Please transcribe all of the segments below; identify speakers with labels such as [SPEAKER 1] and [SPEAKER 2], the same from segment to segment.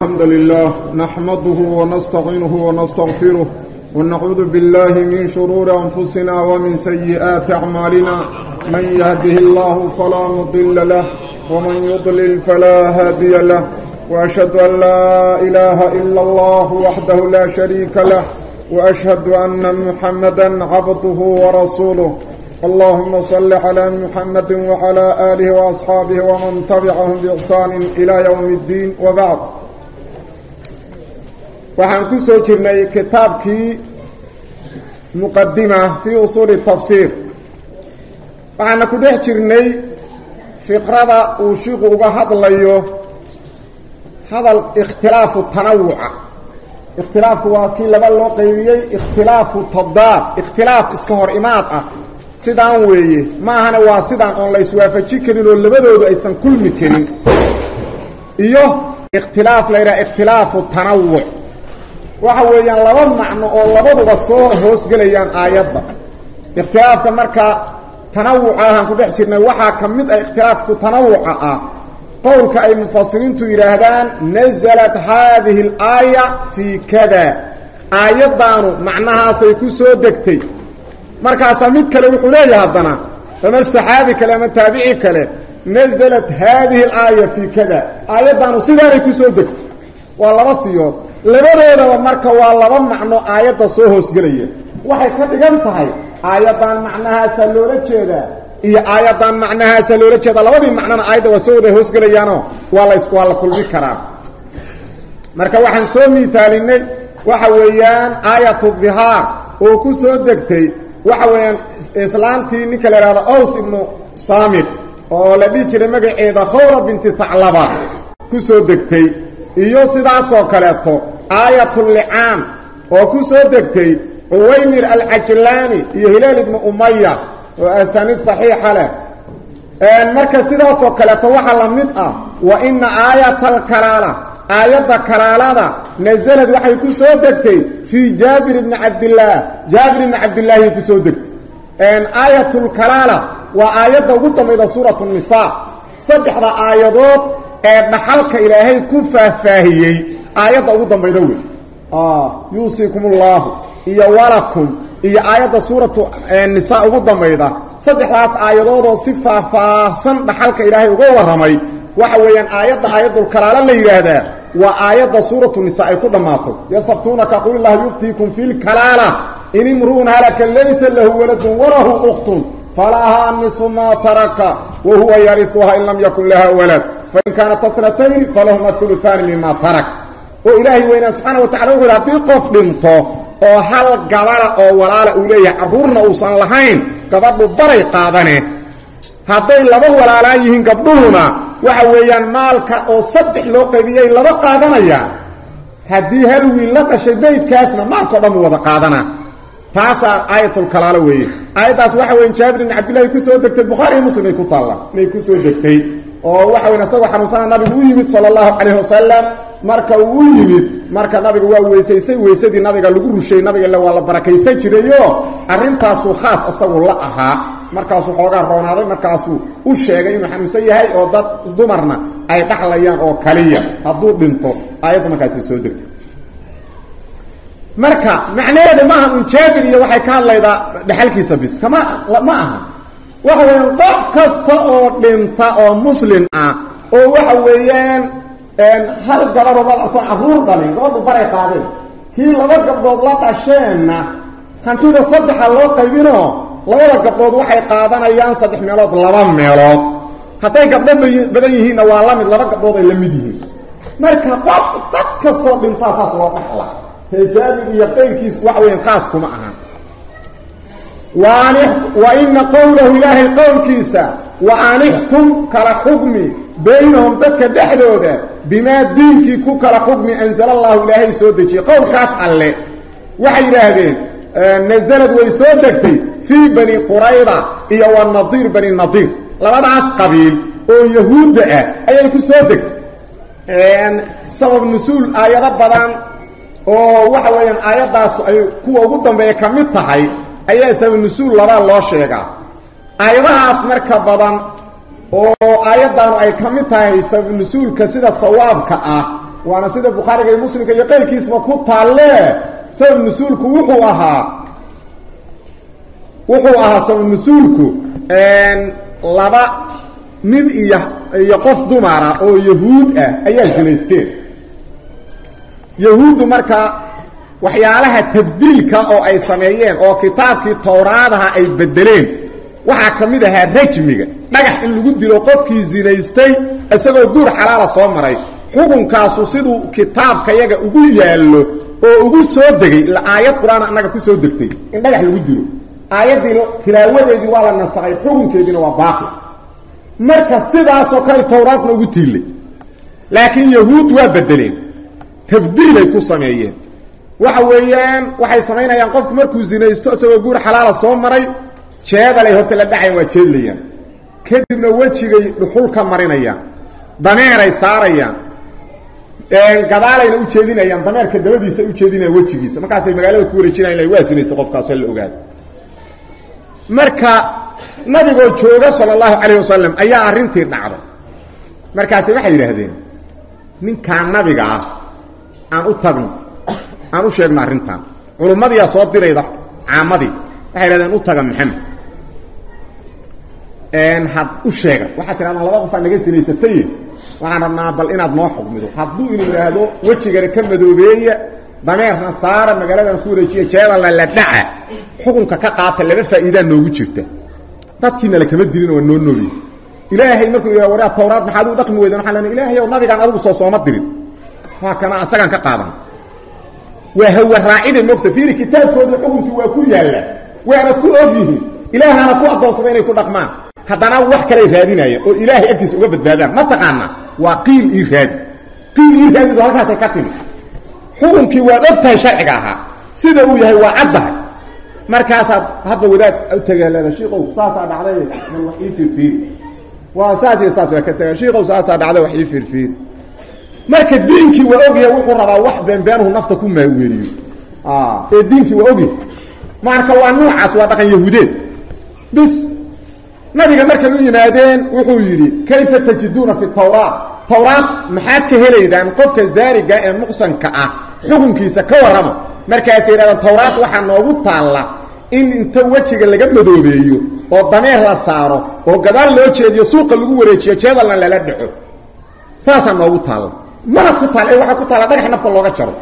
[SPEAKER 1] الحمد لله نحمده ونستعينه ونستغفره ونعوذ بالله من شرور أنفسنا ومن سيئات أعمالنا من يهده الله فلا مضل له ومن يضلل فلا هادي له وأشهد أن لا إله إلا الله وحده لا شريك له وأشهد أن محمدا عبده ورسوله اللهم صل على محمد وعلى آله وأصحابه ومن تبعهم بإحسان إلى يوم الدين وبعد waxaan ku soo jirnay kitaabkii muqadima fii usuuli tafsiir waxaana ku dhex jirnay fiqrada uu shiiku uga hadlayo hadal ikhtilaafu tanawuca ikhtilaafku waa kii laba loo qaybiyey ikhtilaafu tadaad ikhtilaaf iska hor imaad ah sidaan weeye ma ahana waa sidaan oon la iswaafaji karin oo labadoodu aysan kulmi karin iyo ikhtilaaf la yidhaha ikhtilaafu tanawuc waxa weeyaan laba macno oo labaduba soo hoosgelayaan aayadda ikhtilaafka marka tanawuca ahaan ku dhex jirnay waxaa ka mid ah ikhtilaafku tanawuca ah qowlka ay mufasiriintu yidhaahdaan nasalat haadihi alaaya fii kada aayaddaanu macnahaasay ku soo degtay markaasaa mid kale wuxuu leeyahay haddana ama saxaabi kale ama taabici kale nasalat haadihi alaaya fii kada aayaddaanu sidaanay ku soo degtay waa laba siyood labadoodaba marka waa laba macno aayadda soo hoosgelaya waxay ka dhigan tahay aayaddan macnahaasaa loola jeedaa iyo aayaddan macnahaasaa loola jeedaa labadii macnona aayadda waa soo wada hoosgelayaanoo waa la waa la kulmi karaa marka waxaan soo miisaalinay waxa weeyaan aayatu dhihaar oo ku soo degtay waxa weeyaan islaantii ninka la ihahdo aws ibnu saamit oo la dhihi jiray magaceeda khawra binti thaclaba ku soo degtay iyo sidaasoo kaleeto aayatullicaan oo ku soo degtay cuwaymir alcajlaani iyo hilaal ibnu umaya oo asaniid saxiixa leh marka sidaasoo kaleeto waxaa la mid ah wa ina aayata alkalaala aayadda kalaalada nasalad waxay ku soo degtay fii jaabir ibni cabdillaah jaabir ibni cabdillaahi ku soo degtay aayatulkalaala waa aayadda ugu dambayda suuratu nisaa saddexda aayadood ee dhaxalka ilaahay ku faahfaahiyey aayadda ugu dambayda wey yuusiikum ullahu iyo walakum iyo aayadda suuratu nisaa ugu dambayda saddexdaas aayadoodoo si faahfaahsan dhaxalka ilaahay uga warramay waxa weeyaan aayadda aayadulkalaala la yidhaahdaa waa aayadda suuratu nisaa ay ku dhammaato yastaftuunaka qul illahu yuftiikum fi lkalaala in imru'un halaka laysa lahu waladun walahu ukhtun falahaa nisfu maa taraka wa huwa yariuha in lam yakun laha walad fain kaanat atnatayni falahuma uluaani mima tarak oo ilaahay weynaa subxaana wa tacala wuxu yhi haddii qof dhinto oo hal gabada oo walaala uu leeyahay carruurna uusan lahayn gabadhu baray qaadane hadday laba walaalaan yihiin gabdhuhuna waxa weeyaan maalka oo saddex loo qaybiyay laba qaadanayaan haddii hal wiil la dhashay beydkaasna maalkao dhan u wada qaadanaa taasaa aayatulkalaalo weeye aayaddaas waxa weya jaabir ibn cabdillahi ku soo degtay bukhaari iyo muslim ay ku taalla inay ku soo degtay oo waxa weyn isagoo xanuunsana nabigu u yimid sala allahu calayhi wasalam marka uu u yimid marka nabiga waa weysaysay weysadii nabiga lagu rushay nabiga ille waa la barakaysan jirayo arrintaasuu khaas isagu la ahaa markaasuu xoogaa roonaaday markaasuu u sheegay inuu xanuunsan yahay oo dad dumarna ay dhaxlayaan oo kaliya hadduu dhinto aayadda markaasay soo degtay marka macnaheeda maaha un jaabir iyo waxay ka hadlaydaa dhexalkiisa bis kama ma aha waxa weeyaan qof kasta oo dhinta oo muslim ah oo waxa weeyaan hal gabadoo la dhartoon carruur dhalin gabadhu baray qaadeen kii laba gabdhood la dhasheenna hantida saddexa loo qaybinoo labada gabdhood waxay qaadanayaan saddex meelood laba meelood hadday gabdho badan yihiinna waa la mid laba gabdhood ay la mid yihiin marka qof dad kastoo dhintaa saas loo dhaxla tee jaabir iyo qayrkiis waxa weeyaan khaas kuma ahan wa ina qowlahu ilaahay qowlkiisa wa anixkum kala xukmi baynahum dadka dhexdooda bimaa diinkii ku kala xukmi anzala allahu ilaahay soo dejiyey qowlkaas alle waxay yidhaahdeen nasalad way soo degtay fii bani qurayda iyo wa nadiir bani nadiir labadaas qabiil oo yahuudda ah ayay ku soo degtay sabab nusuul aayado badan oo waxa weeyaan aayaddaasu ay kuwa ugu dambeeya ka mid tahay ayaa sabab nusuul labaa loo sheegaa aayadahaas marka badan oo aayaddaanu ay ka mid tahay sabab nusuulka sida sawaabka ah waana sida bukhaariga iyo muslimka iyo qayrkiisba ku taalle sabab nusuulku wuxuu ahaa wuxuu ahaa sabab nusuulku laba nin iyo iyo qof dumara oo yahuud ah ayaa zinaysteen yahuuddu marka waxyaalaha tabdiilka oo ay sameeyeen oo kitaabkii towraadaha ay bedeleen waxaa ka mid ahaa rajmiga dhagax in lagu dilo qofkii zinaystay isagoo guur xalaala soo maray xukunkaasu siduu kitaabka yaga ugu yaallo oo ugu soo degay aayad qur-aan annaga ku soo degtay in dhagax lagu dilo aayaddii tilaawadeedii waa la nasakhay xukunkeediina waa baaqi marka sidaasoo kale towraadna ugu tiillay laakiin yahuud waa bedeleen tabdiilay ku sameeyeen waxa weeyaan waxay samaynayaan qofku markuu zinaysto isagoo guur xalaala soo maray jeedalay horta la dhacayan waa jeedlayaan kadibna wejigay dhuxul ka marinayaan dameeray saarayaan gadaalayna u jeedinayaan dameerka dabadiisa u jeedinayaan wejigiisa markaasay magaalada ku wareejinayan ila waa sinaysta qofkaasoo la ogaado marka nabigoo jooga sala allahu calayh wasalam ayaa arrintii dhacday markaasi waxay yidhaahdeen ninkaa nabiga ah aan u tagno aan u sheegno arrintan culummadiyaa soo dirayda caamadii waxay yidhahdeen u taga maxamed had u sheega waxaad tidhahdaan laba qof aa naga sinaysatay waxaan rabnaa bal inaad noo xukmido hadduu inu yidhaahdo wejigana ka madoobeeya dameerna saara magaaladan ku wareejiya jeedalna la dhaca xukunka ka qaata laba faa'iidaa noogu jirta dadkiina lakama dilin waa noo nooli ilaahay markuu yidhah waraa tawraad maxaad u dhaqmi weydan waxaan lena ilaahay ow nabigaan adigu soo sooma dirin waa kana asagaan ka qaadan waa hawa raacida mogta fiiri kitaabkoodii xukunkii waa ku yaalla waana ku og yihiin ilaahana ku addoonsada inay ku dhaqmaan haddana wax kaley raadinayaan oo ilaahay agtiisa uga badbaadaan ma taqaana waa qiil ii raadi qiil ii raadido halkaasay ka timi xukunkii waad og tahay sharciga ahaa sida uu yahay waa caddahay markaasaad hadda wadaad u tagaaleeda shiikow saasaa dhacday bal wax ii fiirfiiri waa saas iyo saas waa ka taga shiikow saasaa dhacday wax ii fiirfiiri marka diinkii waa ogyahay wuxuu rabaa wax beenbeenuhu nafta ku maaweeliyo ee diinkii waa ogyahay marka waa noocaas waa dhaqan yahuudeed bis nabiga markay u yimaadeen wuxuu yidhi kayfa tajiduuna fi tawraat tawraat maxaad ka helaydaan qofka zaariga ee muqsanka ah xukunkiisa ka warrama markaasay yidhahdaan tawraat waxaa noogu taalla in inta wejiga laga madoobeeyo oo dameer la saaro oo gadaal loo jeediyo suuqa lagu wareejiyo jeedalna lala dhaco saasaa noogu taalla mana ku taal ee waxaa ku taalla dhagax nafta looga jaro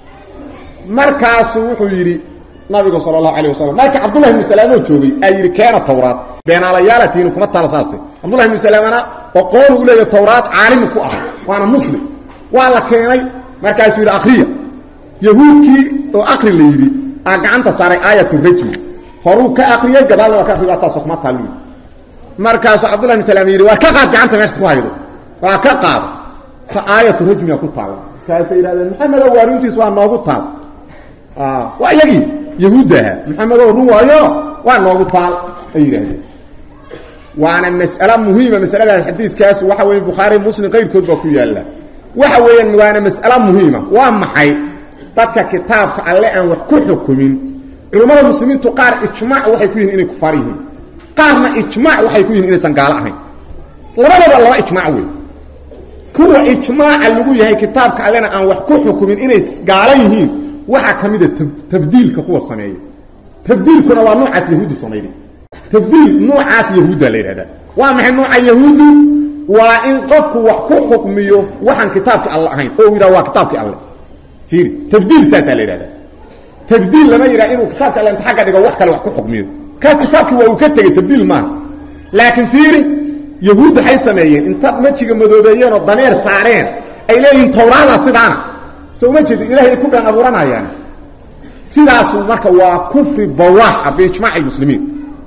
[SPEAKER 1] markaasuu wuxuu yidhi nabigu sala allahu alayh wasalam marka cabdullahi ibnu salaamoo joogay aa yidhi keena tawraat beenaalayaalatiinu kuma taalo saase cabdullahi ibnu salaamana oqoonu u leeya tawraat caalimu ku ahay waana muslim waa la keenay markaasuu yidhi akriya yahuudkii oo akri la yidhi aa gacanta saaray aayatu rajmi horuu ka akriyey gadaalna waa ka akriy taasoo kuma taal markaasuu cabdullahi ibnu salaam yidhi waa ka qaad gacanta meesha ku haydo waa ka qaado sa aayatu rajmiga ku taalla markaasay yidhahdeen maxamedow waarintiis waa noogu taal waa iyagii yahuudda ahaa maxamedow run waayo waa noogu taal ay yidhaahdeen waana mas'alo muhiima masaladaas xadiiskaas waxa weeye bukhaari muslim qayrkood baa ku yaalla waxa weeyaan waana mas'alo muhiima waa maxay dadka kitaabka alle aan wax ku xukumin culummada muslimiintu qaar ijmaac waxay ku yihin inay kufaar yihiin qaarna ijmaac waxay ku yihin inaysan gaalo ahayn labadaba laba ijmaac wey kuwa ijmaaca lagu yahay kitaabka allena aan wax ku xukumin inay gaalo yihiin waxaa ka mida tabdiilka kuwa sameeya tabdiilkuna waa noocaas yahuuddu samayday tabdiil noocaas yahuudda la yidhahdaa waa maxay nooca yahuuddu waa in qofku wax ku xukmiyo waxaan kitaabki alle ahayn oo yidhaha waa kitaabkii alle fiiri tabdiil saasaa la yidhahdaa tabdiil lama yidhaha inuu kitaabka alle inta xagga dhigo wax kale wax ku xukmiyo kaas kitaabkii waa uu ka tegey tabdiil maaha laakiin fiiri yahuud waxay sameeyeen intaad majiga madoobeeyeen oo dameer saareen ay leeyihiin tawraada sidaana soo ma jeedin ilahay ay ku dhan abuuranayaan sidaasu marka waa kufri bawaaxa biijmaaci lmuslimiin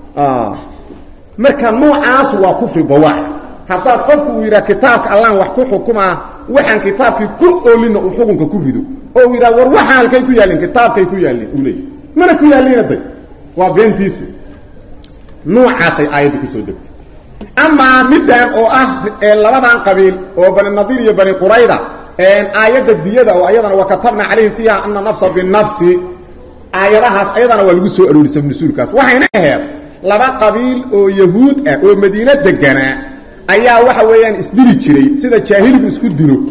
[SPEAKER 1] marka noocaas waa kufri bawaax haddaad qofku uu yidhaha kitaabka allaan wax ku xukumaa waxaan kitaabkii ku oolinna uu xukunka ku rido oo uu yidhaha war waxaan halkay ku yaallin kitaabkay ku yaallin uu leeyay mana ku yaallina day waa beentiisi noocaasay aayadda kusoo degtay amaa middan oo ah labadan qabiil oo bani nadiir iyo bani qurayda aayadda diyada oo ayadana wa katabna calayhim fiiha ana nafsa binafsi aayadahaas ayadana waa lagu soo aroorisa nusuulkaas waxayna aheed laba qabiil oo yahuud ah oo madiine deganaa ayaa waxa weeyaan isdili jiray sida jaahiligu isku dilo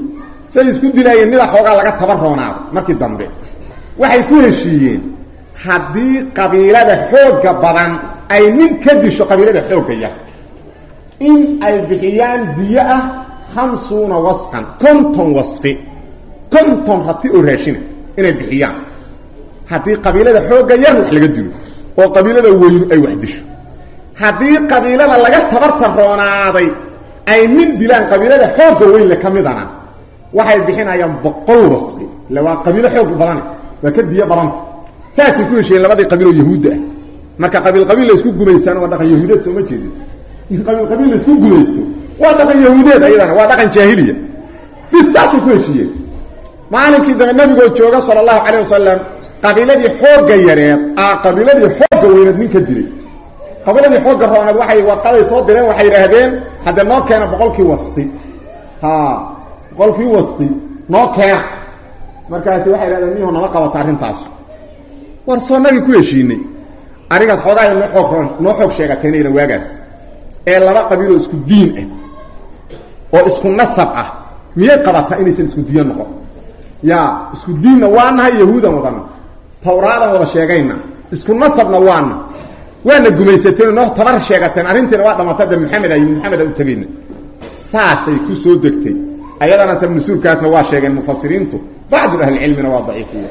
[SPEAKER 1] say isku dilaayeen mida xoogaa laga tabaroonaado markii dambe waxay ku heshiiyeen haddii qabiilada xoogga badan ay nin ka disho qabiilada xoogga yar in ay bixiyaan diyo ah hamsuuna wasqan konton wasqi konton rati oo raashina inay bixiyaan haddii qabiilada xoogga yar wax laga dilo oo qabiilada weynu ay wax disho haddii qabiilada laga tabartaroonaaday ay nin dilaan qabiilada xoogga weynle ka midana waxay bixinayaan boqol wasqi ille waa qabiilo xoog badane waa ka diyo badanta saasay ku heshiyeen labadii qabiil oo yahuudda ah marka qabiil qabiil la isku gumaystaan waa dhaqan yahuudeed sooma jeedin in qabiil qabiil la isku gumaysto waa dhaqan yahuudeed ayadana waa dhaqan jaahiliya bis saasay ku heshiiyeen maalinkii dambe nabigoo jooga sala allahu calayh wasalam qabiiladii xoogga yareed aa qabiiladii xoogga weyneed nin ka dilay qabiiladii xoogga rooneed waxay warqaday soo direen waxay yidhaahdeen hadde noo keena boqolkii wasti ha boqolkii wasti noo keena markaasi waxay yidhahdeen miyaho nama qabata arrintaas war soo nagii ku heshiinay arigaas xoogaaya noo xoog noo xoog sheegateenayna waagaas ee laba qabiiloo isku diin ah oo isku nasab ah miyay qabataa inaysan isku diyo noqon ya isku diinna waanahay yahuudan wadana tawraadan wada sheegayna isku nasabna waana waana gumaysateen noo tabar sheegateen arrintiina waa dhamata de maxamed ay maxamed u tegayna saasay ku soo degtay ayadana sabnusuurkaasna waa sheegeen mufasiriintu bacdu ahlicilmina waa daciifiya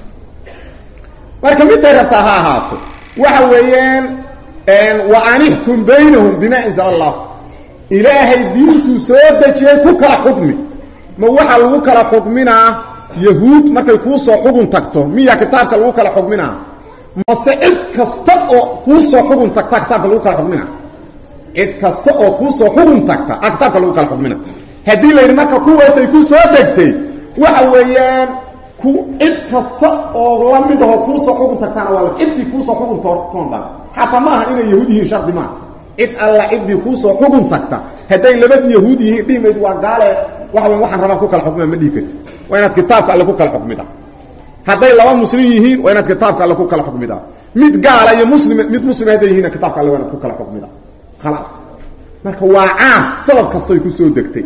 [SPEAKER 1] marka miday rabtaa ha ahaato waxa weeyaan wa an ixkum baynahum bima anzala allah ilaahay diintuu soo dejiyey ku kala xukmi ma waxaa lagu kala xukminaa yahuud markay kuu soo xugun tagto miya kitaabka lagu kala xukminaa mase cid kasta oo kuu soo xugun tagta kitaabka lagu kala xukmina cid kasta oo kuu soo xugun tagta a kitaabka lagu kala xukmina haddii la yidhi marka kuwaasay ku soo degtay waxa weeyaan ku cid kasta oo la mid aho kuusoo xugun tagtaana waa ciddii kuusoo xugun toontan xataa ma aha inay yahuud yihiin shardi maaha cid alla ciddii kuusoo xugun tagta hadday labadii yahuud yihiin dhimayd waa gaale waxa weya waxaan rabaan ku kala xukmida ma dhihi karti waa inaad kitaabka alle ku kala xukmida hadday laba muslim yihiin waa inaad kitaabka alle ku kala xukmida mid gaala iyo muslim mid muslima hadday yihiin kitaabka alle waa inaad ku kala xukmida khalaas marka waa caam sabab kastoy ku soo degtay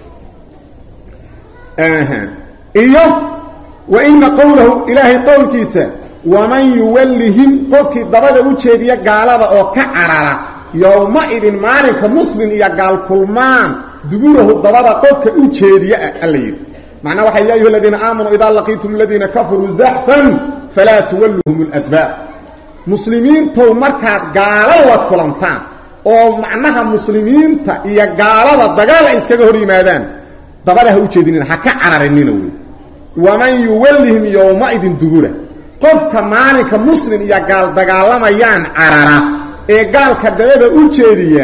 [SPEAKER 1] iyo wa ina qowlahu ilaahay qowlkiisa waman yuwallihim qofkii dabada u jeediya gaalada oo ka carara yowma-idin maalinka muslim iyo gaal kulmaan duburahu dabada qofka u jeediya ah alla yidhi macnaa waxay ya ayuha aladiina aamanuu idaa laqiitum aladiina kafaruu zaxfan falaa tuwalluhum اladbaar muslimiintow markaad gaalo la kulantaan oo macnaha muslimiinta iyo gaalada dagaal ay iskaga hor yimaadaan dabada ha u jeedinina ha ka cararinina wey waman yuwallihim yowma-idin dubura qofka maalinka muslim iyo gaal dagaalamayaan carara ee gaalka dabada u jeediya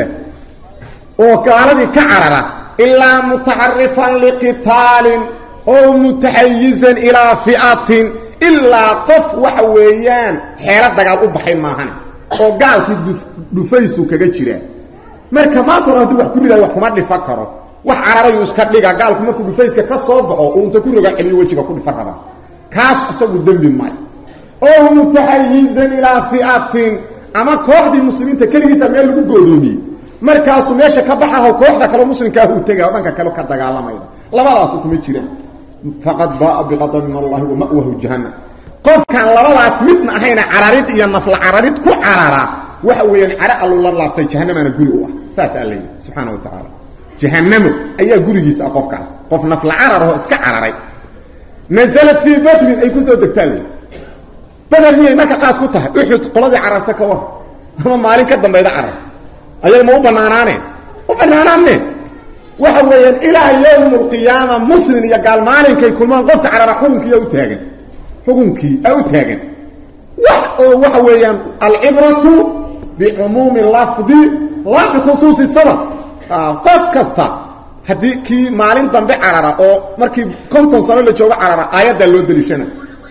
[SPEAKER 1] oo gaaladii ka carara ilaa mutaxarifan liqitaalin oo mutaxayizan ilaa fi'atin ilaa qof waxa weeyaan xeelo dagaal u baxay maahane oo gaalkii dhufaysu kaga jiraa marka maantuna haddii wax ku ridayo wax kuma dhifan karo wax cararayu iska dhiga gaalku markuu dhufayska ka soo baxo uu inta ku roga celiyo wejiga ku dhifan rabaa kaas isagu dembi maayo oo mutaxayizan ilaa fi'atin ama kooxdii muslimiinta keligiisa meel lagu goodoomiyey markaasuu meesha ka baxaho kooxda kaleo muslimkaah uu tegay o dhanka kale ka dagaalamaya labadaasu kuma jiraan faqad baaa biqadab min allahi wa ma'wahu jahannam qofkaan labadaas midna ahayna cararid iyo nafla cararid ku carara waxa weeyaan caro alluu la laabtay jahanamaana guri u ah saas alla yidhi subxaana wa tacaala jahanamo ayaa gurigiisa ah qofkaas qof nafla cararahoo iska cararay nasalad fii badrin ay kusoo degtaa le bader miyay marka qaas ku tahay uxud qoladii cararta ka war ama maalin ka dambayda carar ayaga ma u banaanaaneen u banaanaaneen waxa weeyaan ilaa yowm lqiyaama muslim iyo gaal maalinkay kulmaan qofka carara xukunkiiyaa u taagan xukunkii aa u taagan wax oo waxa weeyaan alcibratu bicumuumi lafdi la bikhusuusi sabab qof kasta haddii kii maalin dambe carara oo markii konton sano la joogo carara aayaddaa loo deliishana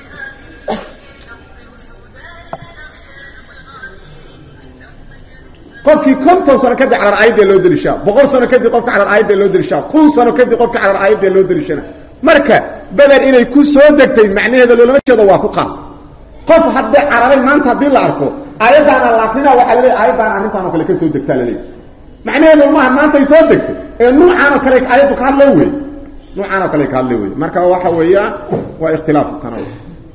[SPEAKER 1] qofkii konton sano kadib carar aayadda loo delishaa boqol sano kadib qofka carar aayadda loo delishaa kun sano kadib qofka carar aayadda loo delishana marka beder inay ku soo degtay macnaheeda loolama jeedo waa ku qaas qof haddee cararay maanta haddii la arko aayaddaana la akrina waxaa laleeya aayaddaana arrintaan oo kale ka soo degtaa laleeya macnaheedu maaha maantay soo degtay ee nuucaan oo kale aayaddu ka hadloo wey nuucaan oo kale ka hadlay wey marka waxa weeyaan waa ikhtilaafu tanawuc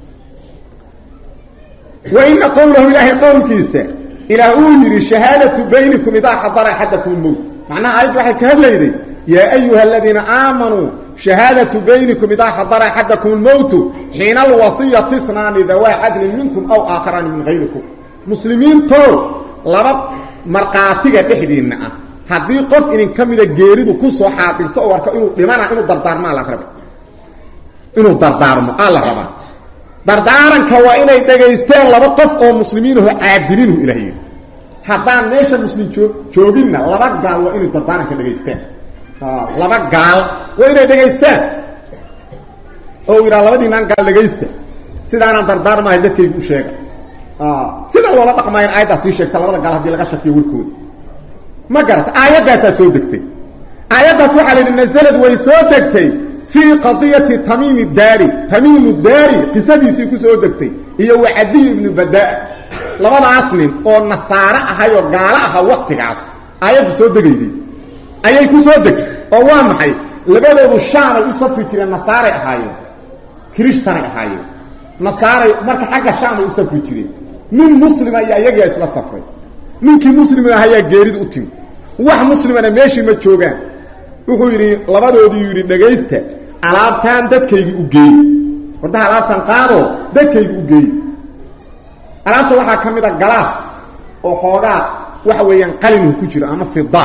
[SPEAKER 1] wa ina qowlahu ilaahay qowlkiisa ilaah uu yidhi shahaadatu baynikum idaa xadara axadakum lmowt macnaha aayaddu waxay ka hadlayday yaa ayuha aladiina aamanuu shahaadatu baynikum idaa xadara axadakum lmowtu xiina alwasiyati snaani dawaa cadlin minkum aw aakharaani min hayrikum muslimiintow laba markhaatiga dhexdiinna ah haddii qof idin ka mida geeridu ku soo xaadirto oo arko inuu dhimana inuu dardaarmaa la raba inuu dardaarmo aa la rabaa dardaaranka waa inay dhagaysteen laba qof oo muslimiinaho caadiliinhu ilaah yidhi haddaan meesha muslim joo jooginna laba gaal waa inay dardaaranka dhagaysteen laba gaal waa inay dhagaystaan oo yidhaha labadiinaan gaal dhagaysta sidaanaan dardaarmaahay dadkaygu u sheega sida loola dhaqmaayan aayaddaa sii sheegta labada gaal haddii laga shakiyo warkooda ma garata aayaddaasaa soo degtay aayaddaas waxaa la yidhi nasalad way soo degtay fii qadiyati tamiimi daari tamiimu daari qisadiisii ku soo degtay iyo wa cadiy ibnu badaa labadaas nin oo nasaare ahay oo gaalo aha waktigaas aayaddu soo degayday ayay ku soo degtay oo waa maxay labadoodu shaamay u safri jireen nasaaray ahaayeen kirishtanay ahaayeen nasaaray marka xagga shaamay u safri jireen nin muslima iyo ayagaa isla safray ninkii muslimna ahayaa geeridu u timi wax muslimana meeshii ma joogaan wuxuu yidhi labadoodii yidhi dhagaysta alaabtaan dadkaygi u geey wardaha alaabtan qaadoo dadkaygi u geey alaabta waxaa ka mid a galaas oo xoogaa waxa weeyaan qalinhu ku jiro ama fida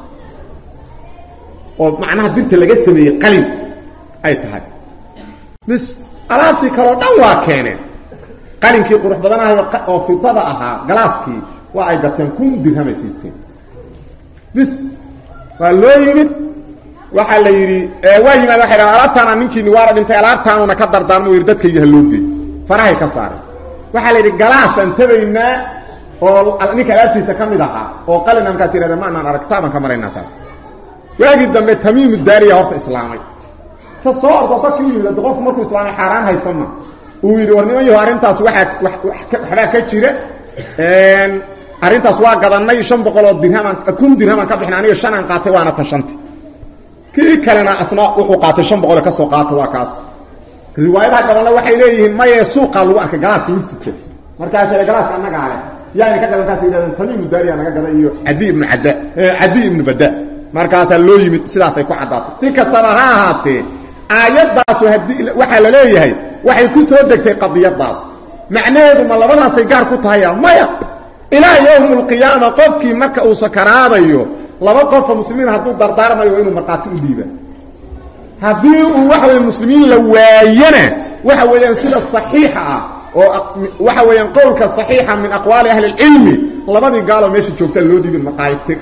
[SPEAKER 1] oo macnaha birta laga sameeyey qalin ay tahay bis alaabtii kaleo dhan waa keeneen qalinkii qurux badanahay oo fidada ahaa galaaskii waa ay gateen kun dirhamay siisteen bis waa loo yimid waxaa la yidhi waa yimaad waxay dhahan alaabtaana ninkiini waana dhintay alaabtaanuna ka dardaarmo yidhi dadkaygi ha loo geey farahay ka saareen waxaa la yidhi galaasaan tabaynaa oo ninka alaabtiisa ka mid ahaa oo qalin amkaas yidhahda ma anaan arag taabaan ka maraynaa taas waagii dambe tamiimu daariya horta islaamay ta soo ordo dadkii u yimid qofku markuu islaamay xaaraan haysanma uu yidhi war niman yaho arrintaas waaa waxbaa ka jira arrintaas waa gadanay shan boqoloo dirhamaan kun dirhamaan ka bixin aniga shanaan qaatay waana tan shanta kii kalena asna wuxuu qaatay shan boqol ka soo qaata waa kaas riwaayadaha gadanna waxay leeyihiin maye suuqaa lagu arkay galaaska mid sita markaasle galaaska annagaa leh yaani ka gadan kaas yidhahdeen tamiimu daariya naga gada iyo cadi ibnu cadda cadi ibnu badda markaasaa loo yimid sidaasay ku caddaatay si kastaba ha ahaatee aayaddaasu haddii waxaa la leeyahay waxay ku soo degtay qadiyadaas macnaheedu ma labadaasay gaar ku tahaya maya ilaa yowm alqiyaama qofkii marka uu sakaraadayo laba qofoo muslimiin hadduu dardaarmayo waa inuu markhaati u dhiiba haddii uu waxa weya muslimiin la waayana waxa weeyaan sida saxiixa ah oo waxa weeyaan qowlka saxiixa min aqwaali ahli اlcilmi labadii gaaloo meesha joogtaa loo dhiibin maqaayibtir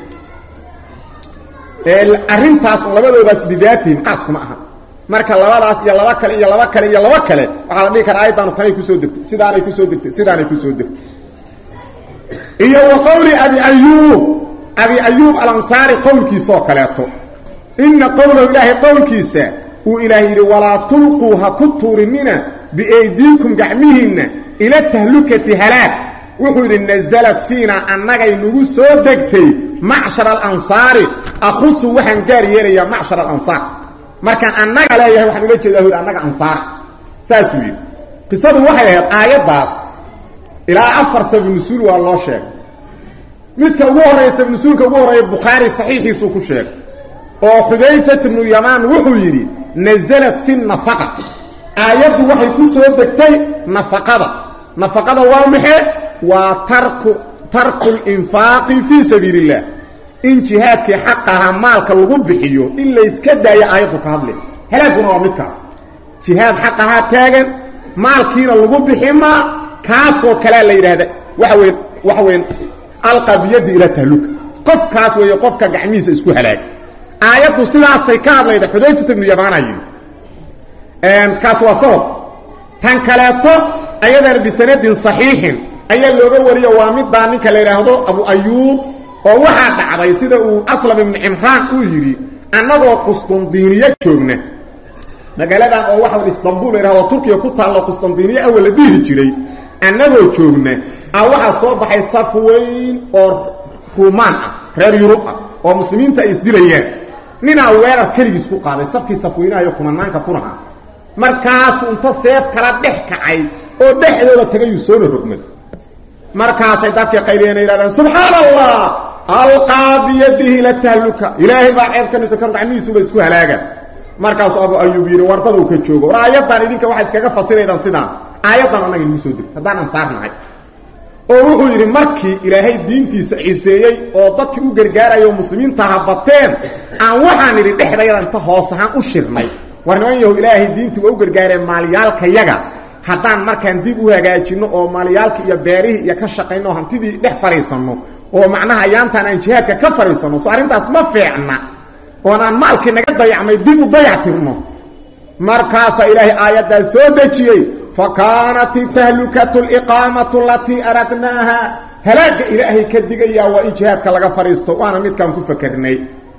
[SPEAKER 1] arrintaas labadoodaas bidaatihim qaaskuma aha marka labadaas iyo laba kale iyo laba kale iyo laba kale waxaa la dhihi karaa ayaddaanu tanay kusoo degtay sidaanay kusoo degtay sidaanay kusoo degtay iyo wa qowli abi ayuub abi ayuub alansaari qowlkiisaoo kaleeto ina qowlahu ilaahay qowlkiisa uu ilaah yidhi walaa tulquu ha ku tuurinina biaydiikum gacmihiinna ila tahlukati halaag wuxuu yidhi nasalad fiina annagay nagu soo degtay macshar alansaari akhusu waxaan gaar yeelayaa macshar alansaar markaan annaga leeyahay waxaan ula jeedaa hur annaga ansaar saasuu yidhi qisadu waxay ahayd aayaddaas ilaa afar sabnusuul waa loo sheegay midka ugu horreeya sabnusuulka ugu horreeya bukhaari saxiixiisuu ku sheegay oo xudayfat bnu yamaan wuxuu yidhi nasalat fi nafaqati aayaddu waxay ku soo degtay nafaqada nafaqada waa maxe waa tarku tarku linfaaqi fii sabiili illah in jihaadkii xaqahaa maalka lagu bixiyo in layska daayo aayaddu ka hadle halaaguna waa midkaas jihaad xaqahaa taagan maalkiina lagu bixi maa kaasoo kalea la yidhaahda waxa weyn waxa weyn alqa biyaddi ila tahluka qofkaas weeye qofka gacmihiisa isku halaag aayaddu sidaasay ka hadlayda xudayfata ibnu yamaana yidhi kaas waa sabab tan kaleeto ayadana bisanadin saxiixin ayaa looga wariyo waa middaa ninka la yidhaahdo abu ayuub oo waxaa dhacday sida uu aslam ibnu cimraan uu yidhi annagoo qustundiiniya joogna magaaladan oo waxa istanbul la yidhahdo turkiya ku taallo qustundiiniya awal la dhihi jiray annagoo joogna a waxaa soo baxay saf weyn oo ruumaan ah reer yurub ah oo muslimiinta ay isdilayaan ninaa weerar keligiis ku qaaday safkii safweynahayo kumanaanka kunaha markaasuu inta seef kala dhex kacay oo dhexdooda tagayuu soona rogmay markaasay dadkii qayliyeen yidhahdeen subxaana allah alqaa biyadihi ila tahluka ilaahay baa ceebkanisa kan gacmihiisuba isku halaaga markaasuu abu ayub yidhi wardaduu ka joogo war aayaddan idinka waxay iskaga fasiraydaan sidaan aayaddan annaga idigu soo degtay haddaan ansaarnahay oo wuxuu yidhi markii ilaahay diintiisa ciseeyey oo dadkii u gargaaraya oo muslimiinta habateen aan waxaan idhi dhexdayada inta hoos ahaan u shirnay war niman yahu ilaahay diintii waa u gargaareen maalyaalkayaga haddaan markaan dib u hagaajinno oo maalyaalkii iyo beerihii iyo ka shaqayno oo hantidii dhex fadhiisanno oo macnaha yaantaan aan jihaadka ka fadhiisanno so arrintaas ma feecna oon aan maalkii naga dayacmay dib u dayactirno markaasaa ilaahay aayaddaas soo dejiyey fa kaanat tahlukatu liqaamatu alatii aradnaaha halaagga ilaahay ka digayaa waa in jihaadka laga fadhiisto waana midkaan ku fakarnay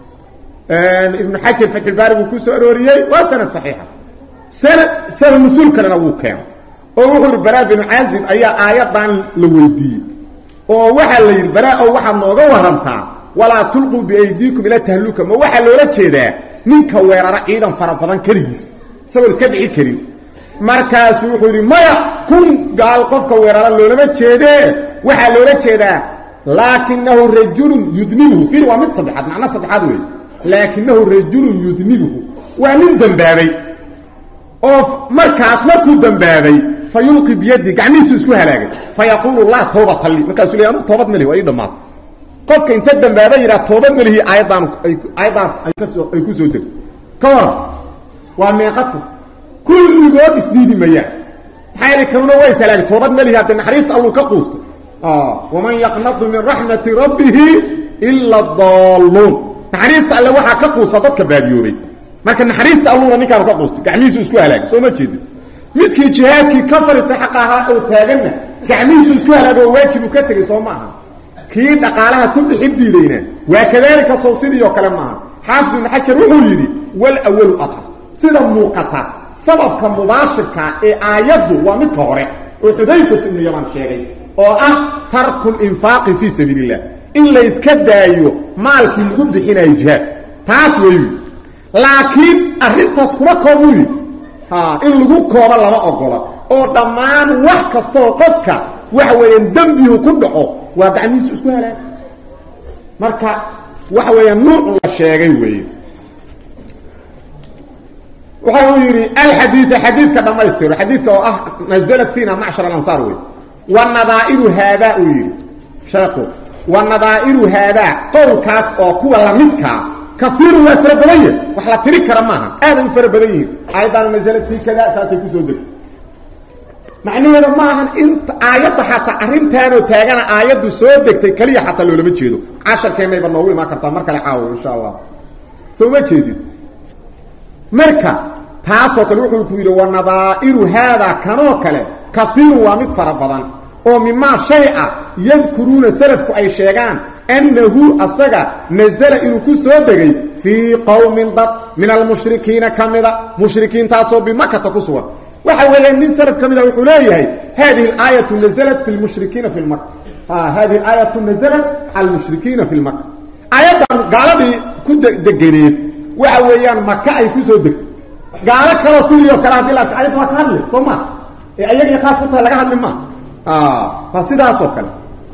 [SPEAKER 1] ibnu xajar fatxulbaari buu ku soo arooriyey waa sanad saxiixa sanad sanad nusuul kalena wuu keeno oo wuxuu yidhi baraa binu caazib ayaa aayaddan la weydiiyey oo waxaa la yidhi baraa ow waxaad nooga warantaa walaa tulquu biaydiikum ila tahluka ma waxaa loola jeedaa ninka weerara ciidan fara badan keligiis isagoon iska dhici karin markaasu wuxuu yidhi maya kun gaal qofka weerara loolama jeedee waxaa loola jeedaa laakinahu rajulun yudnibuhu fiir waa mid saddexaad macno saddexaad wey laakinahu rajulun yudnibuhu waa nin dembaabay oo markaas markuu dembaabay fa yulqi biyadi gacmihiisu isku halaagay fa yaquulu laa tawbata lii markaasuu le anu toobad malihi waa ii dhammaata qofka inta dambaaba yidhaha toobad malihi aayadaan aayadaan ay kasoo ay ku soo degto ka waran waa meeqata kulligood isdiidi mayaan maxaa yeele kanuna waa ishalaagay toobad malihi hadde naxariista alluu ka quustay waman yaqnadu min raxmati rabbihi ila daalluun naxariista alle waxaa ka quusta dadka baadiyoobay marka naxariista alluuna ninkaanu ka quustay gacmihiisu isku halaagay soo ma jeedin midkii jihaadkii ka fadhiistay xaqa ahaa oo taaganna gacmihiisu isku halaago oo waajib uu ka tegay soo maaha kii dhaqaalaha ku bixi diidayna waa kadaalika sow sidii oo kale maaha xaafid ibnu xajar wuxuu yidhi wal awalu adhar sida muuqata sababka mubaashirka ee aayaddu waa midka hore oo xudayfat ibnu yaman sheegay oo ah tarku linfaaqi fii sabiili illah in layska daayo maalkii lagu bixinayo jihaad taas weyu laakiin arrintaas kuma koobuu yidhi in lagu koobo lama ogola oo dhammaan wax kastaoo qofka waxa weeyaan dembihu ku dhaco waa gacmihiisu isku halaag marka waxa weeyaan nuuc la sheegay weeye waxa uu yidhi alxadiida xadiidka dhammaystiro xadiidka oo ah naزlat fiina macshar alansaar wey wanadaa'iru haadaa uu yidhi sheekhu wanadaa'iru haadaa qowlkaas oo kuwa lamidkaa kaiirun waa fara badan yahi wax la tiri kara maaha aaday u fara badan yihiin aayaddaana naزlat fii kada saasay kusoo degtay macnaheeda ma ahan inta aayadda xataa arrintaanoo taagana aayaddu soo degtay keliya xataa loolama jeedo casharkeennayba noogu imaan kartaa mar kale caawo insha allah soo ma jeedid marka taasoo kale wuxuu ku yidhi wanadaa'iru haadaa kanoo kale kaiirun waa mid fara badan oo mimaa shay ah yadkuruuna salafku ay sheegaan annahu asaga nazala inuu ku soo degay fii qowmin dad min almushrikiina ka mida mushrikiintaasoo bimakata ku sugan waxa weeyaan nin salaf ka mida wuxuu leeyahay hadihi aayatu naزlat fi lmushrikiina fi lmaka hadihi aayatu naزlat cala lmushrikiina fi lmaka aayaddan gaaladii ku degeneed waxa weeyaan maka ay kusoo degtay gaalo kaloo sidii oo kale hadii la arka ayadda waa ka hadli soo ma ee ayagii khaas ku tahay laga hadli ma waa sidaasoo kale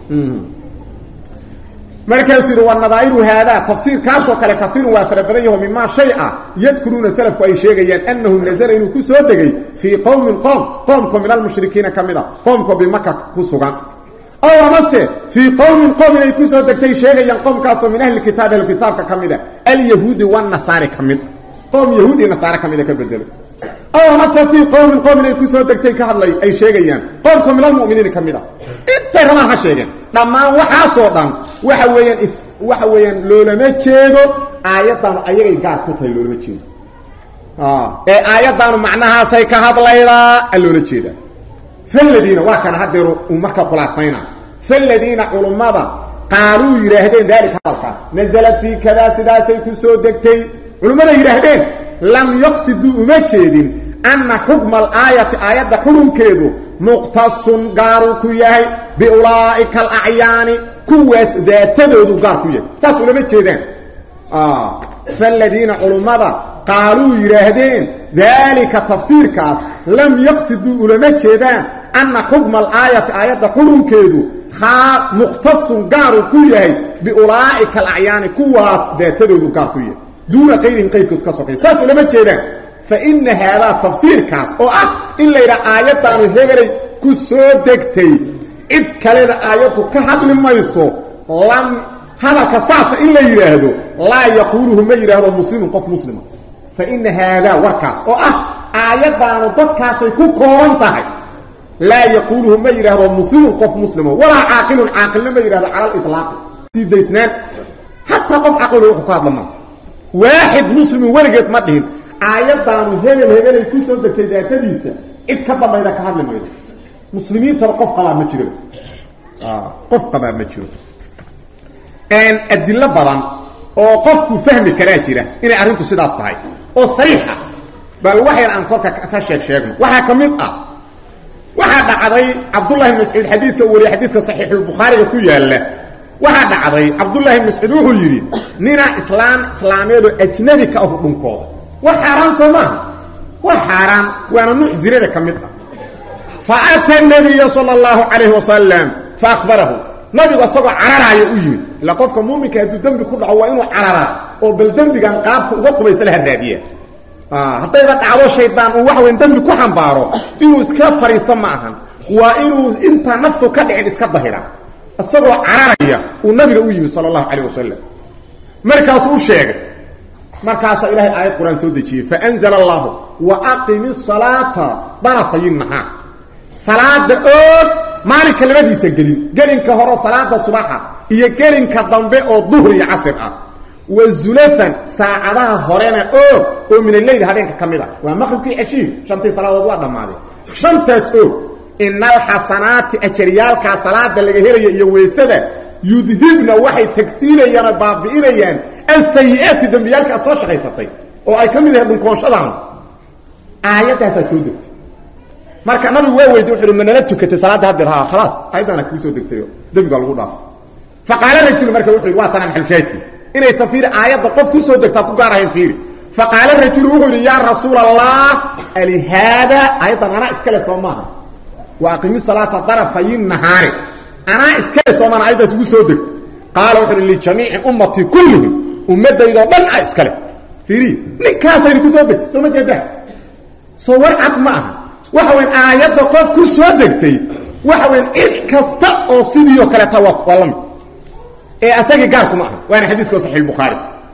[SPEAKER 1] markaasuu yidhi wanadaa'iru haadaa tafsiirkaasoo kale kaiirun waa fara badan yaho mimaa shay ah yadkuruuna salafku ay sheegayaan annahu nazala inuu ku soo degay fii qowmin qoom qoomkoo min almushrikiina ka mid a qoomkoo bimaka ku sugan ow amase fii qowmin qoom inay ku soo degtay sheegayaan qoomkaasoo min ahli kitaab ahlukitaabka ka mida alyahuudi wanasaari ka mid qoom yahuud iyo nasaare ka mida ka bedelo ow amase fii qowmin qoom inay ku soo degtay ka hadlay ay sheegayaan qoomkoo min almu'miniina ka mid a intay rabaan ha sheegeen dhammaan waxaasoo dhan waxa weeyaan is waxa weeyaan loolama jeedo aayaddaanu ayagay gaar ku tahay loolama jeedo ee aayaddaanu macnahaasay ka hadlaydaa a loola jeedaa faladiina waa kana hadeeru uu marka khulaasayna faladiina culummada qaaluu yidhaahdeen daalika hadalkaas naزalad fii kadaa sidaasay ku soo degtay culummada yidhaahdeen lam yaqsiduu uma jeedin anna xukma alaayati aayadda xukunkeedu muqtasun gaaruu ku yahay biulaa'ika alacyaani kuwaas daatadoodu gaar ku yahay saas ulama jeedaan faladiina culummada qaaluu yidhaahdeen daalika tafsiirkaas lam yaqsiduu ulama jeedaan anna xukma alaayati aayadda xurunkeedu haa mukhtasun gaaruu ku yahay biulaa'ika alacyaani kuwaas daatadoodu gaar ku yahay duuna qayrihim qayrkood ka sokay saas ulama jeedaan fa ina haadaa tafsiirkaas oo ah in la yidhaha aayaddaanu hebelay ku soo degtay cid kalena aayaddu ka hadli mayso lam hadalka saasa in la yidhaahdo laa yaquuluhu ma yidhaahdo muslimun qof muslima fa ina haadaa warkaas oo ah aayaddaanu dadkaasay ku kooban tahay laa yaquuluhu ma yidhaahdo muslimun qof muslimo walaa caaqilun caaqilna ma yidhahdo cala aliطlaaqi sii daysnaan xataa qof caqilo wuxuu ka hadla maa waaxid muslimin weligeed ma dhihin aayaddaanu hebel hebelay ku soo degtay daatadiisa cid ka dambayda ka hadli maydo muslimiintaba qof qabaa ma jiro qof qabaa ma jiro adilo badan oo qofku fahmi karaa jira inay arrintu sidaas tahay oo sariixa bal waxyar aan korka ka sheeg sheegno waxaa ka mid ah waxaa dhacday cabdullahi bn mascuud xadiiska uu wariye xadiiska saxiixulbukhaariga ku yaalla waxaa dhacday cabdullahi bn mascuud wuxuu yidhi nina islaam islaameedoo ajnabi ka ahu dhunkooda wax xaaraan soo maaha wax xaaraan waana nuuc zirada ka mid ah fa ata nabiya sala allahu calayhi wasalam fa akhbarahu nabigu isagoo cararaaya u yimid ila qofka muuminka hadduu dembi ku dhaco waa inuu cararaa oo bal dembigan qaabka uga qubaysa laha raadiya haddayba dhacdo shaydaan uu wax weyn dembi ku xambaaro inuu iska fadhiisto ma ahan waa inuu intaa naftu ka dhicin iska dahira isagoo cararaya uu nabiga u yimid sala allahu calayh wasalam markaasuu u sheegay markaasaa ilahay aayad qur-aan soo dejiyey faanzla allahu wa aqimi salaata darafayi nahaar salaada oog maalinka labadiisa gelin gelinka hore salaada subaxa iyo gelinka dambe oo duhr iyo casir ah wa zulafan saacadaha horena oog oo min aleyl habeenka ka mid a waa maqribkii ceshiin shantii salaadood waa dhammaaday shantaas oog ina alxasanaati ajaryaalkaa salaada laga helaya iyo weysada yudhibna waxay tagsiinayaan oo baabi'inayaan alsayi-aati dembiyaalka aad soo shaqaysatay oo ay ka mid yahay dhunkoonshadan aayaddaasaa soo degtay marka nabigu waa weydiy wuxu uhi ma nala tukatay salaadda haddeer ha khalaas aayaddaana kuu soo degtayo dembigaa lagu dhaafo fa qaala rajulu marka wuxu yidhi waa tana maxalshaadkii inaysan fiiri aayadda qof ku soo degtaa ku gaar ahayn fiiri fa qaala rajulu wuxuu yidhi yaa rasuula allah alihaada aayaddan anaa iskale soo maaha wa aqimi salaata darafayi nahaari anaa iskale soo maaha aayaddaas ugu soo degto qaala wuxu uhi lijamiici ummatii kullihim ummaddaydoo dhan a iskale fiiri ninkaasayna ku soo degtay soo ma jeedaa soo war cad ma aha waxa weyn aayadda qof ku soo degtay waxa weyn cid kasta oo sidii oo kaleeta waa waa la mid ee asagii gaarkuma aha waana xadiiska saxiix bukhaari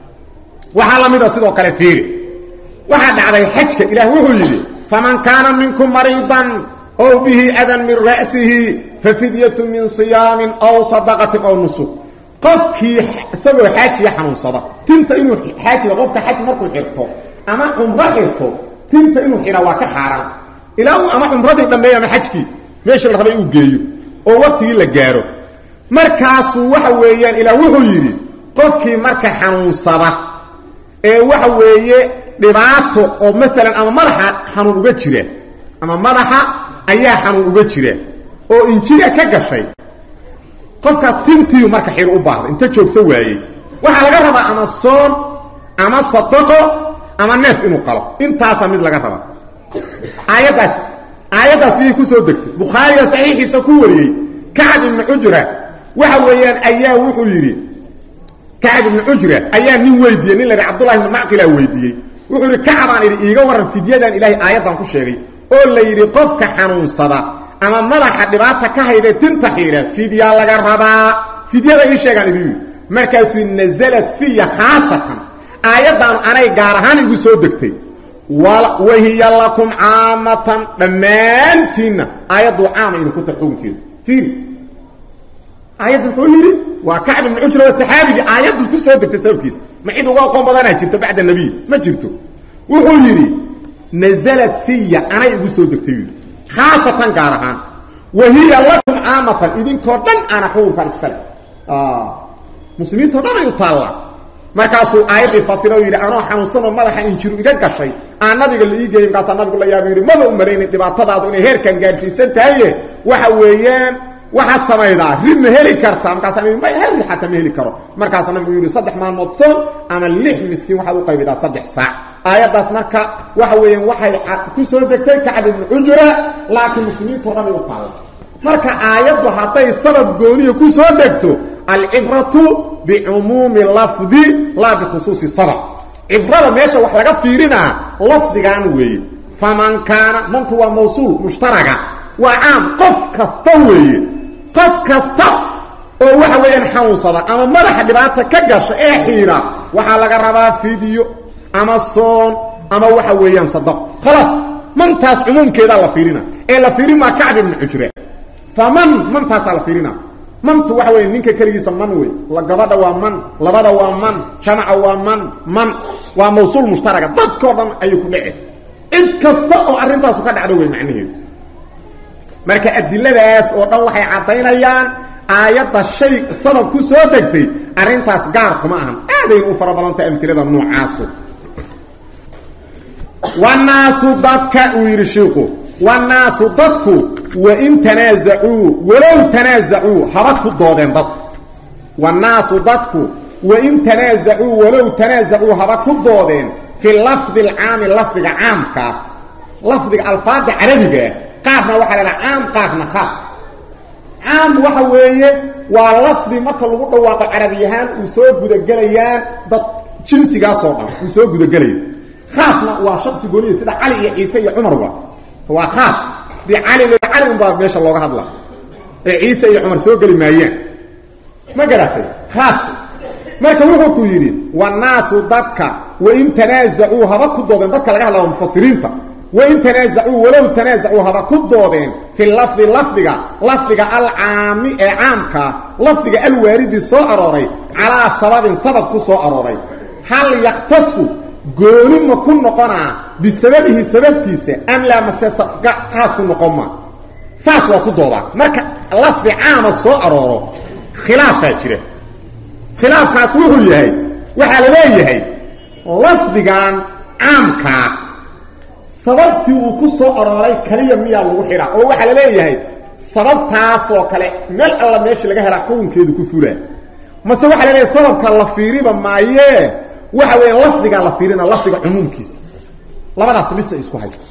[SPEAKER 1] waxaa la mida sidoo kale fiiri waxaa dhacday xajka ilaah wuxuu yidhi faman kaana minkum mariidan ow bihi adan min ra'sihi fafidyatu min siyaamin aw sadaqatin aw nusuk qofkii isagoo xaajiya xanuunsada tinta inuu xaajiga qofka xaj markuu xirto ama cumro xirto tinta inuu xidha waa ka xaaraan ilaa uu ama cumradii dhammeeyo ama xajkii meeshii la rabay uu geeyo oo waktigii la gaaro markaasuu waxa weeyaan ilaa wuxuu yidhi qofkii marka xanuunsada ee waxa weeye dhibaato oo maalan ama madaxa xanuun uga jira ama madaxa ayaa xanuun uga jira oo injira ka gashay qofkaas tintiiu marka xidho u baahda inta joogsa waayey waxaa laga rabaa ama soon ama sadaqo ama neef inuu qalo intaasaa mid laga rabaa aayaddaas aayaddaas iyay ku soo degtay bukhaariga saxiixiisa ku wariyey kacab ibnu cujra waxa weeyaan ayaa wuxuu yidhi kacab ibnu cujra ayaa nin weydiiyey nin la yidhi cabdullahi ibnu macqilaa weydiiyey wuxuu yidhi kacabaan idhi iiga warran fidyadan ilaahay aayaddan ku sheegay oo la yidhi qofka xanuunsada ama madaxa dhibaata ka hayda tinta xiidha fidyaa laga rabaa fidyada ii sheegaan idin yidhi markaasuu nasalat fiya khaasatan aayaddaanu anay gaar ahaan igu soo degtay wahiya lakum caamatan dhammaantiinna aayadduu caama idinku tar xukunkeedu fiiri aayadda muxuu yidhi waa kacb ibnu cujra waa saxaabigii aayaddu ku soo degtay sababkiisa ma cid uga aqoon badanaa jirta bacda nabiy ma jirto wuxuu yidhi nasalat fiya anay igu soo degtay yidhi khaasatan gaar ahaan wahiya lakum caamatan idinkoo dhan ana xukunkan iskale muslimiintao dhan ay u taallaa markaasuu aayaddii fasiro yidhi anoo xanuunsanoo madaxa injiru iga gashay aan nabiga la ii geeyey markaasaa nabigu la yaaba yidhi maba u malaynin dhibaatadaadu inay heerkan gaadhsiisan tahaye waxa weeyaan waxaad samaydaa ri ma heli kartaa markaasa ma hal ri xataa ma heli karo markaasa nabigu yidhi saddex maalmood soon ama lix miskiin waxaad u qaybidaa saddex saac aayaddaas marka waxa weeyaan waxay ku soo degtay kacb ibnu cujra laakiin muslimiintao dhan ay u taala marka aayaddu hadday sabab gooniya ku soo degto alcibratu bicumuumi lafdi laa bikhusuusi sabab cibrada meesha wax laga fiirinaa lafdigan weeye faman kaana mantu waa mawsuul mushtaraga waa caam qof kasta weeye qof kasta oo waxa weeyaan xanuunsada ama madaxa dhibaata ka gasha ee xiira waxaa laga rabaa fidiyo ama soon ama waxa weeyaan sadaq khalaas mantaas cumuumkeedaa la fiirina ee la fiirin maa kacb ibnu cujre faman mantaasaa la fiirina mantu waxa weya ninka keligiisa man wey la gabadha waa man labada waa man jamaca waa man man waa mawsuul mushtaraga dadkao dhan ayuu ku dhece cid kasta oo arrintaasu ka dhacdo wey macnaheedu marka adiladaas oo dhan waxay caddaynayaan aayadda shay sabab ku soo degtay arrintaas gaar kuma ahan aadayna u fara badantay amtilada noocaasu wanaasu dadka uu yidhi shiiku wanaasu dadku wain tanaazacuu walow tanaazacuu haba ku doodeen dadku wanaasu dadku wain tanaazacuu walow tanaazacuu haba ku doodeen fi lafdi alcaami lafdiga caamka lafdiga alfaada carabiga qaarna waxaa la caam qaarna khaas caam waxa weeye waa lafdi marka lagu dhawaaqo carabi ahaan uu soo gudagelayaan dad jinsigaasoo dhan uu soo gudagelaya khaasna waa shaksi gooniya sida cali iyo ciise iyo cumarba waa khaas dii cali l cali unbaa meesha looga hadla ee ciise iyo cumar soo geli maayaan ma garatay khaas marka wuxuu ku yidhi wanaasu dadka wain tanaazacuu haba ku doodeen dadka laga hadlaa mufasiriinta wain tanaazacuu walow tanaazacuu haba ku doodeen fi lafdi lafdiga lafdiga alcaami ee caamka lafdiga alwaaridi soo arooray calaa sababin sabab ku soo arooray hal yaktasu gooni ma ku noqonaa bisababihi sababtiisa am laa mase qaas ku noqon ma saas waa ku doodaa marka lafdi caama soo arooro khilaafaa jira khilaafkaas wuxuu yahay waxaa la leeyahay lafdigan caamkaa sababtii uu ku soo arooray kaliya miyaa lagu xidhaa oo waxaa la leeyahay sababtaasoo kale meel alla meesha laga helaa xukunkeedu ku fulaa mase waxaa la leeyahay sababka la fiiriba maayee waxa weya lafdigaa la fiirina lafdiga cumuumkiisa labadaas bisa isku haysta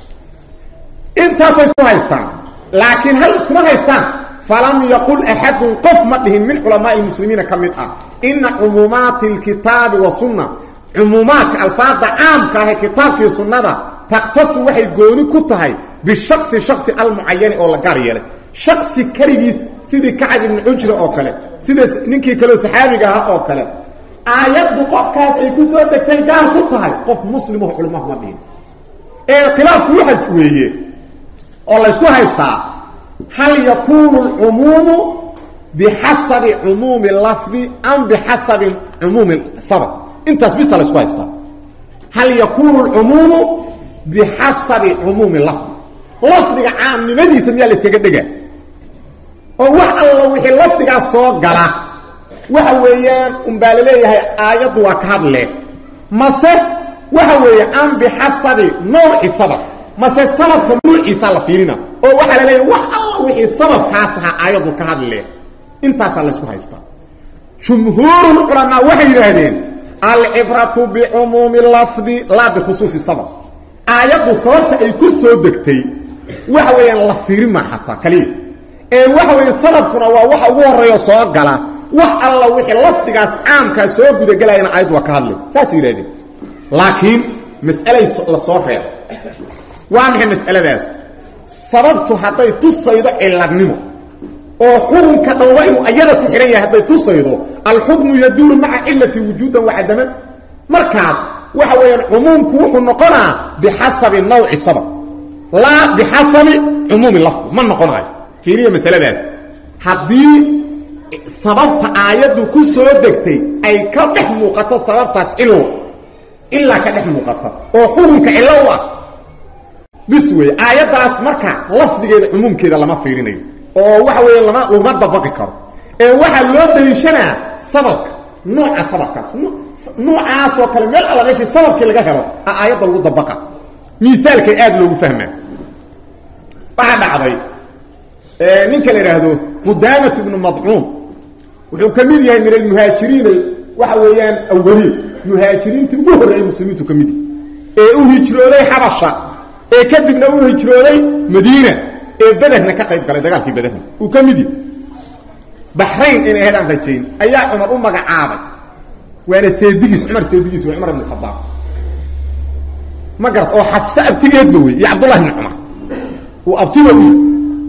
[SPEAKER 1] intaasay isku haystaan laakiin hal iskuma haystaan falam yaqul axadun qof ma dhihin min culamaai muslimiina ka mid ah ina cumuumaati lkitaabi wa sunna cumuumaadka alfaada caamka ah ee kitaabkii sunnada takhtasu waxay gooni ku tahay bishaqsi shaksi almucayani oo la gaar yeelay shaksi keligiis sidii kacab ibni cujra oo kale sida ninkii kaleo saxaabiga ahaa oo kale aayaddu qofkaas ay ku soo degtay gaar ku tahay qof muslimaho culimahu ma dhihin ee khilaafku waxa weeye oo laysku haystaa hal yakuunu lcumuumu bixasabi cumuumi lafdi am bixasabi cumuumi sabab intaas bisa laysku haystaa hal yakuunu lcumuumu bixasabi cumuumi lafdi lafdiga caamnimadiisa miyaa la yskaga dhega oo wax alla wixii lafdigaas soo gala waxa weeyaan unbaa laleeyahay aayaddu waa ka hadle mase waxa weeye am bixasabi nawci sabab mase sababka nuuciisaa la fiirina oo waxaa la leeyahay wax alla wixii sababkaas ahaa aayaddu ka hadle intaasaa laysku haystaa jumhuurulculamaa waxay yidhaahdeen alcibratu bicumuumi lafdi laa bikhusuusi sabab aayaddu sababta ay ku soo degtay waxa weeyaan la fiirin maa xataa kaliya ee waxa weeye sababkuna waa waxa ugu horreeyo soo gala wax alla wixii lafdigaas caamkaa soo gudagelayana aayaddu waa ka hadlay saasay yidhahdeen laakiin mas'alay la soo reebo waa maxay mas'aladaas sababtu hadday tusaydo ciladnimo oo xukunka dhanba inuu ayada ku xidhan yahay hadday tusaydo alxukmu yaduuru maca cilati wujuudan wacadaman markaas waxa weeyaan cumuumku wuxuu noqonaa bixasabi nawci sabab laa bixasabi cumuumi lafdi ma noqonayo fiiriya masaladaas haddii sababta aayaddu ku soo degtay ay ka dhex muuqato sababtaas cilwa ilaa ka dhex muuqata oo xukunka cillo u ah bis wey aayaddaas marka lafdigeeda cumuumkeeda lama fiirinayo oo waxa weeye lama laguma dabaqi karo ee waxaa loo daliishanaa sababka nooca sababkaas noocaasoo kale meel alla meeshii sababkii laga helo a aayadda lagu dabaqa miaalkay aada loogu fahmaa waxaa dhacday ninka la idhaahdo qudaamat ibnu madcuun wuxuu ka mid yahay min almuhaajiriin waxa weeyaan awaliin muhaajiriintii ugu horreeyey muslimiintu ka mid yahay ee u hijrooday xabasha ee kadibna u hijrooday madiina ee bederna ka qayb galay dagaalkii bederna uu ka mid yahay baxrayn in ahayd aan rajayn ayaa cumar u magacaabay waana seedigiis cumar seedigiis waa cumar ibn khadaab ma garat oo xafse abtigeedba wey iyo cabdullahi ibni cumar uu abtiba u yahy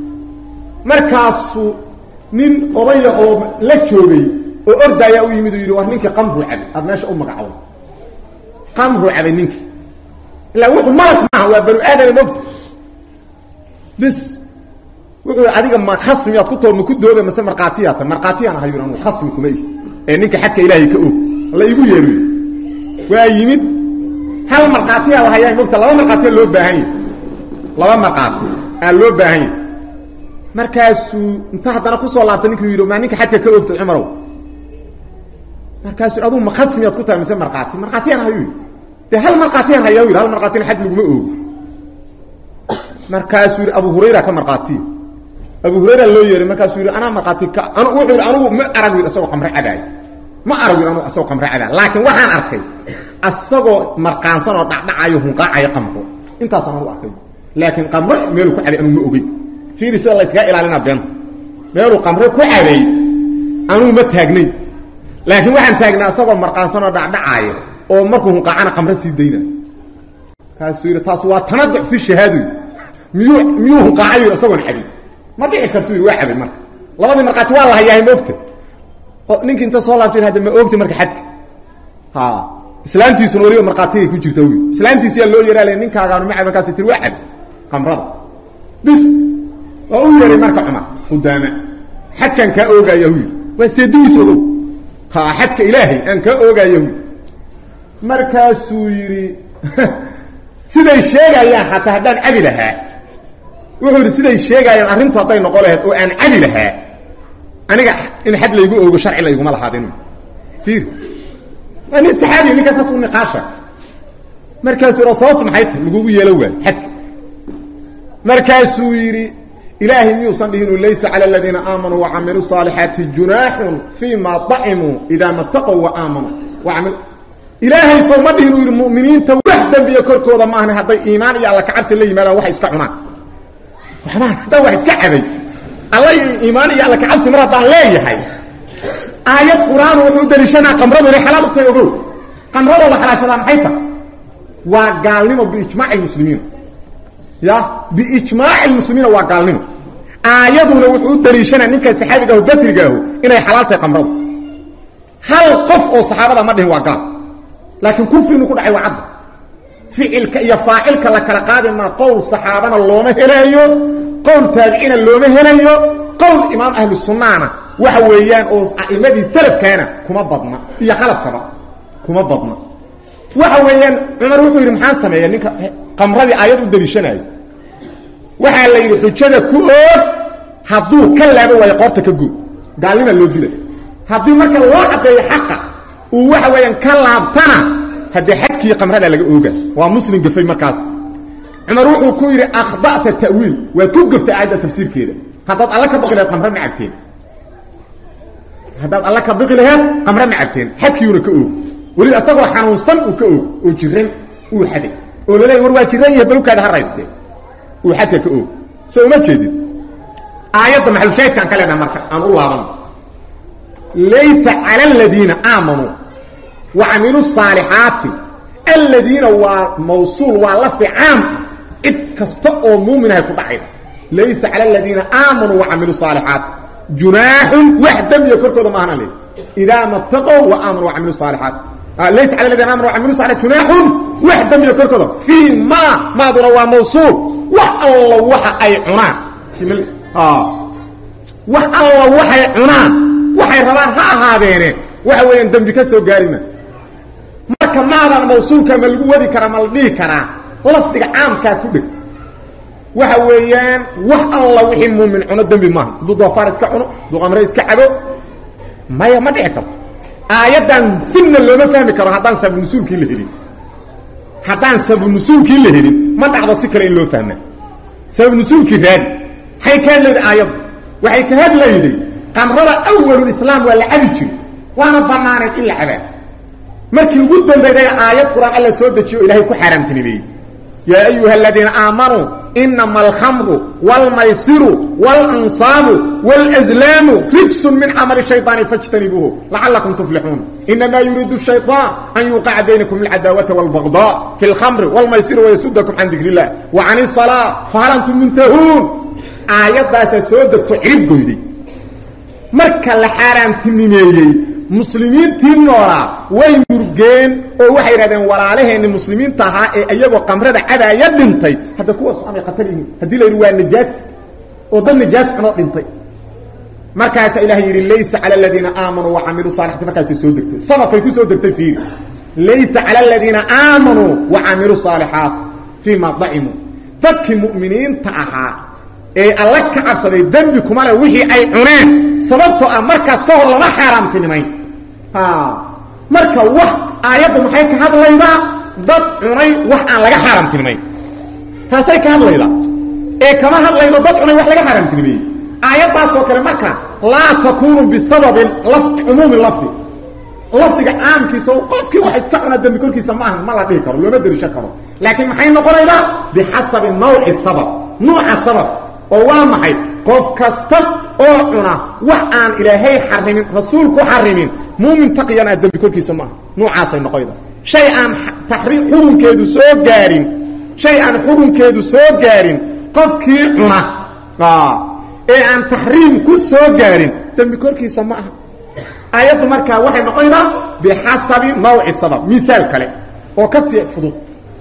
[SPEAKER 1] markaasuu nin odaya oo la joogay oo ordaayaa u yimid oo yidhi war ninkii qamruu cabay aada meesha u magacowda qamruu cabay ninkii ilaa wuxuu malak maaha waa banu aadama mogta bis wuxuu adiga ma khasmiyaad ku too ma ku dooda mase markhaatiyaata markhaatiyaan ahay anu khasmi kuma ihi ee ninka xadka ilaahay ka og la igu yeeroy waa yimid hal markhaatiyaa la hayaa mogta laba markhaatiya loo baahan yahy laba markhaati aa loo baahan yahy markaasuu inta haddana kusoo laabtay ninkuu yidhi maa ninka xadka ka ogtay cumarow markaasuu adugu ma khasmiyaad ku tahay mise markhaati markhaatiyaan ahayu yidhi dee hal markhaatiyaan hayaa yidhi hal markhaatina xad laguma oogo markaasuu yidhi abu hurayra ka markhaatiya abu hurayra loo yeeray markaasuu yidhi anaa markhaati ka an wuxuu yidhi anugu ma arag yidhi asagoo qamre cabaay ma arag yidhi anugu asagoo qamre cabaay laakiin waxaan arkay asagoo marqaansan oo dhacdhacayo hunqaacayo qamro intaasaan anugu arkay laakiin qamro meeluu ku cabay anugu ma ogey fiiri sida layskaga ilaalina beenta meeluu qamre ku cabay anugu ma taagnay laakiin waxaan taagnay asagoo marqaansan oo dhacdhacaayo oo markuu hunqaacana qamre sii daynayo kaasuu yidhi taas waa tanaduc fi shahaado miyuu miyuu hunqaacayo yidhi asagoon cabin ma dhici kartu yidhi waa cabay marka labadii markhaati waa la hayahay ma ogta oo ninkii inta soo laabtay hadda ma ogta marka xadka ha islaantiisuna weliba markhaatigay ku jirta wy islaantiisiyaa loo yeeraale ninkaagaanu ma cab markaasi tiri waa cabay qamrada bis waa u yeeray marka cumar qudaama xadkaan kaa oogaya hu yidhi waa seedigiis ogow ha xadka ilaahay aan kaa oogaya hu markaasuu yidhi siday sheegayaan xataa haddaan cabi lahaa wuxuu yidhi siday sheegaayaan arrintu hadday noqo lahayd oo aan cabi lahaa aniga in xad laygu oogo sharci layguma lahaadin ir waa nin saxaabi ninkaa saas u niqaasha markaasuu yidhi sababtu maxay tahay lagugu yeelo waayo xadka markaasuu yidhi ilaahay miyuusan dhihin laysa cala aladiina aamanuu wacamiluu saalixaati junaaxun fii ma dacimuu idaa mataqow wa aamanuu waamil ilaahay sow ma dhihin uu yidhi mu'miniinta wax dembiya korkooda maahna hadday iimaan iyo alla kacabsi la yimaadaan waxay iska cunaan waxbaan haddaan wax iska cabay alla iimaan iyo alla kacabsi mar haddaan leeyahay aayad qur-aan wuxuu daliishanaa qamradu inay xalaal u tahay ogow qamradoo la xalaashadaa maxay tahay waa gaalnimo biijmaaci lmuslimiina ya biijmaaci lmuslimiina waa gaalnimo aayaduna wuxuu u daliishanaa ninka saxaabigaah batrigaahu inay xalaal tahay qamradu hal qof oo saxaabada ma dhihin waa gaal laakiin kufrinu ku dhacay waa cadda ficilka iyo faacilka la kala qaadi maa qowl saxaabana looma helayo qowl taabiciina looma helayo qowl imaam ahlu sunnaana waxa weeyaan oo a'imadii salafkaana kuma badna iyo khalafkaba kuma badna waxa weeyaan cumar wuxuu yidhi maxaan sameeya ninka qamradii aayad u daliishanayo waxaa la yidhi xujada ku oog hadduu ka laabo waayo qoorta ka good gaalnima loo dila haddii marka loo caddeeyo xaqa uu waxa weeyaan ka laabtana haddee xadkii qamrada laga ooga waa muslim gafay markaas cumar wuxuu ku yidhi akhda'ta ta'wiil waad ku gaftay aayadda tafsiirkeeda haddaad alla ka baqi laheed qamre ma cabteen haddaad alla ka baqi laheed qamre ma cabteen xadkiiuna ka oog weliba isagoo xanuunsan uu ka oog oo jiran uu xaday oo laleeya war waa jiran yahay balugkaada ha raystee uu xadka ka oog so uma jeedin aayadda maxalushaahidkaan ka leenaha marka aan u laabano laysa cala aladiina aamanuu wacamilu saalixaati aladiina waa mawsuul waa lafi caam cid kasta oo muuminahay ku dhacayda laysa cala aladiina aamanuu wacamilu saalixaati junaaxun wax dembiya korkooda maahana le idaa mataqow wa aamanuu wacamilu saalixaat laysa cala aladiina amanu wacamilu saalixaat junaaxun wax dembiya korkooda fii ma maaduna waa mawsuul wax alla waxa ay cunaan wax alla waxay cunaan waxay rabaan ha ahaadeene waxa weeyaan dembi ka soo gaarima marka maadan mawsuulka ma lagu wadi karaa ma la dhihi karaa lafdiga caamkaa ku dheg waxa weeyaan wax alla wixii muumin cuno dembi maaha hadduu doofaar iska cuno hadduu qamre iska cabo maya ma dhici karto aayaddan finna looma fahmi karo haddaan sabunusuulkii la helin haddaan sabunusuulkii la helin ma dhacdo si kale in loo fahmaa sabanusuulkii raadi maxay ka hadlayday aayaddu waxay ka hadlayday qamrada awalulislaam waa la cabi jiri waana bannaaneed in la cabaa markii ugu dambayday aayad qur-aan alla soo dejiyo o ilahay ku xaaraamtinimeeyey yaa ayuha aladiina aamanuu inama alkhamru wاlmaysiru wاlansaabu wاlأzlaamu rijsun min camali shayطaani faاjtanibuuhu lacalakum tuflixuun inama yuriidu shayطaan an yuuqica baynakum alcadaawata wاlbagضاء fi اlkhamri wاlmaysiri wayasudakum can dikr اllah wa can الصalاة fahal antum muntahuun aayaddaasaa soo degto cirib goyday marka la xaaraamtinimeeyey muslimiintii noolaa way murgeen oo waxay yidhahdeen walaalaheenni muslimiinta ahaa ee iyagoo qamrada cadaaya dhintay hadda kuwaas amay khatar yihiin haddii la yidhi waa najaas oo dad najaas cunoo dhintay markaasaa ilahay yidhi laysa cala aladiina aamanuu wacamiluu saalixati markaasay soo degtay sababkay ku soo degtay fiiri laysa cala aladiina aamanuu wacamiluu saalixaat fii ma dacimuu dadkii mu'miniinta ahaa ee alla ka cabsaday dembi kuma leh wixii ay cuneen sababtoo ah markaas ka hor lama xaaraamtinimayn marka wax aayaddu maxay ka hadlaydaa dad cunay wax aan laga xaaraamtinimayn taasay ka hadlaydaa ee kama hadlaydo dad cunay wax laga xaaraamtinimeeyey aayaddaasoo kale marka laa takunu bisababin cumuumi lafdi lafdiga caamkiisa oo qofkii wax iska cuna dembi korkiisa ma aha ma la dhihi karo looma derisho karo laakiin maxay noqonaydaa bixasabi nawci sabab nuuca sabab oo waa maxay qof kasta oo cuna wax aan ilaahay xarimin rasuulku xarimin muumin taqiyan ah dembi korkiisa maaha nuucaasay noqoyda shay aan taxriim xurunkeedu soo gaarin shay aan xurunkeedu soo gaarin qofkii cuna ee aan taxriim ku soo gaarin dembi korkiisa ma aha aayaddu markaa waxay noqonaydaa bixasabi nawci sabab miaal kale oo ka sii fudud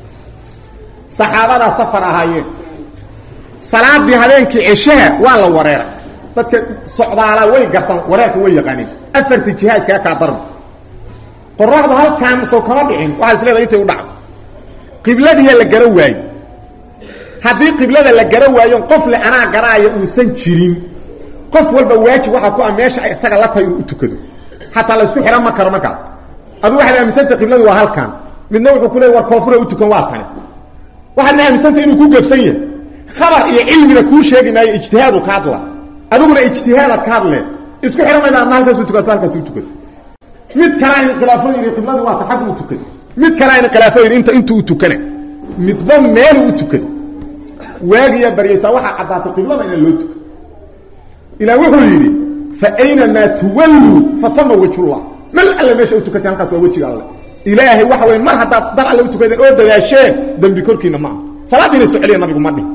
[SPEAKER 1] saxaabadaa safar ahaayeen salaadii habeenkii ceshaha waa la wareeray dadka socdaala way gartaan wareerka way yaqaaneen afarta jiha iskaga kaa darma qoraxdu halkaan soo kama dhicin waxaa is leedahay intay u dhacdo qibladiiya la gara waayo haddii qiblada la gara waayo qof le anaa garaaya uusan jirin qof walba waajib waxaa ku ah meesha ay isaga la tahay inuu u tukado xataa la isku xihan ma karo markaas adu waxaad aaminsantay qibladu waa halkaan midna wuxuu ku leey war koonfura u tukan waa tani waxaadna aaminsantay inuu ku gebsan yahay khabar iyo cilmina kuu sheegi maayo ijtihaadu ka hadla adiguna ijtihaadaad ka hadle isku xihan mayda adna halkaasu tukasa halkaas u tukado mid kalaa in khilaafo yidhi qibladii waa ta xaggu u tukado mid kalaa in khilaafo yidhi inta intuu u tukana midba meeluu u tukado waagiyaa baryaysaa waxaa caddaatay qiblada inaan loo tukan ilaa wuxuu yidhi fa aynamaa tuwalluu fa ama wejhullah mal alle meesha u tukatay halkaas waa wejiga alle ilaahay waxa wey mar haddaad dar alle u tukadeen oo dadaasheen dembi korkiina maaha salaadiina soo celiya nabigu ma dhihi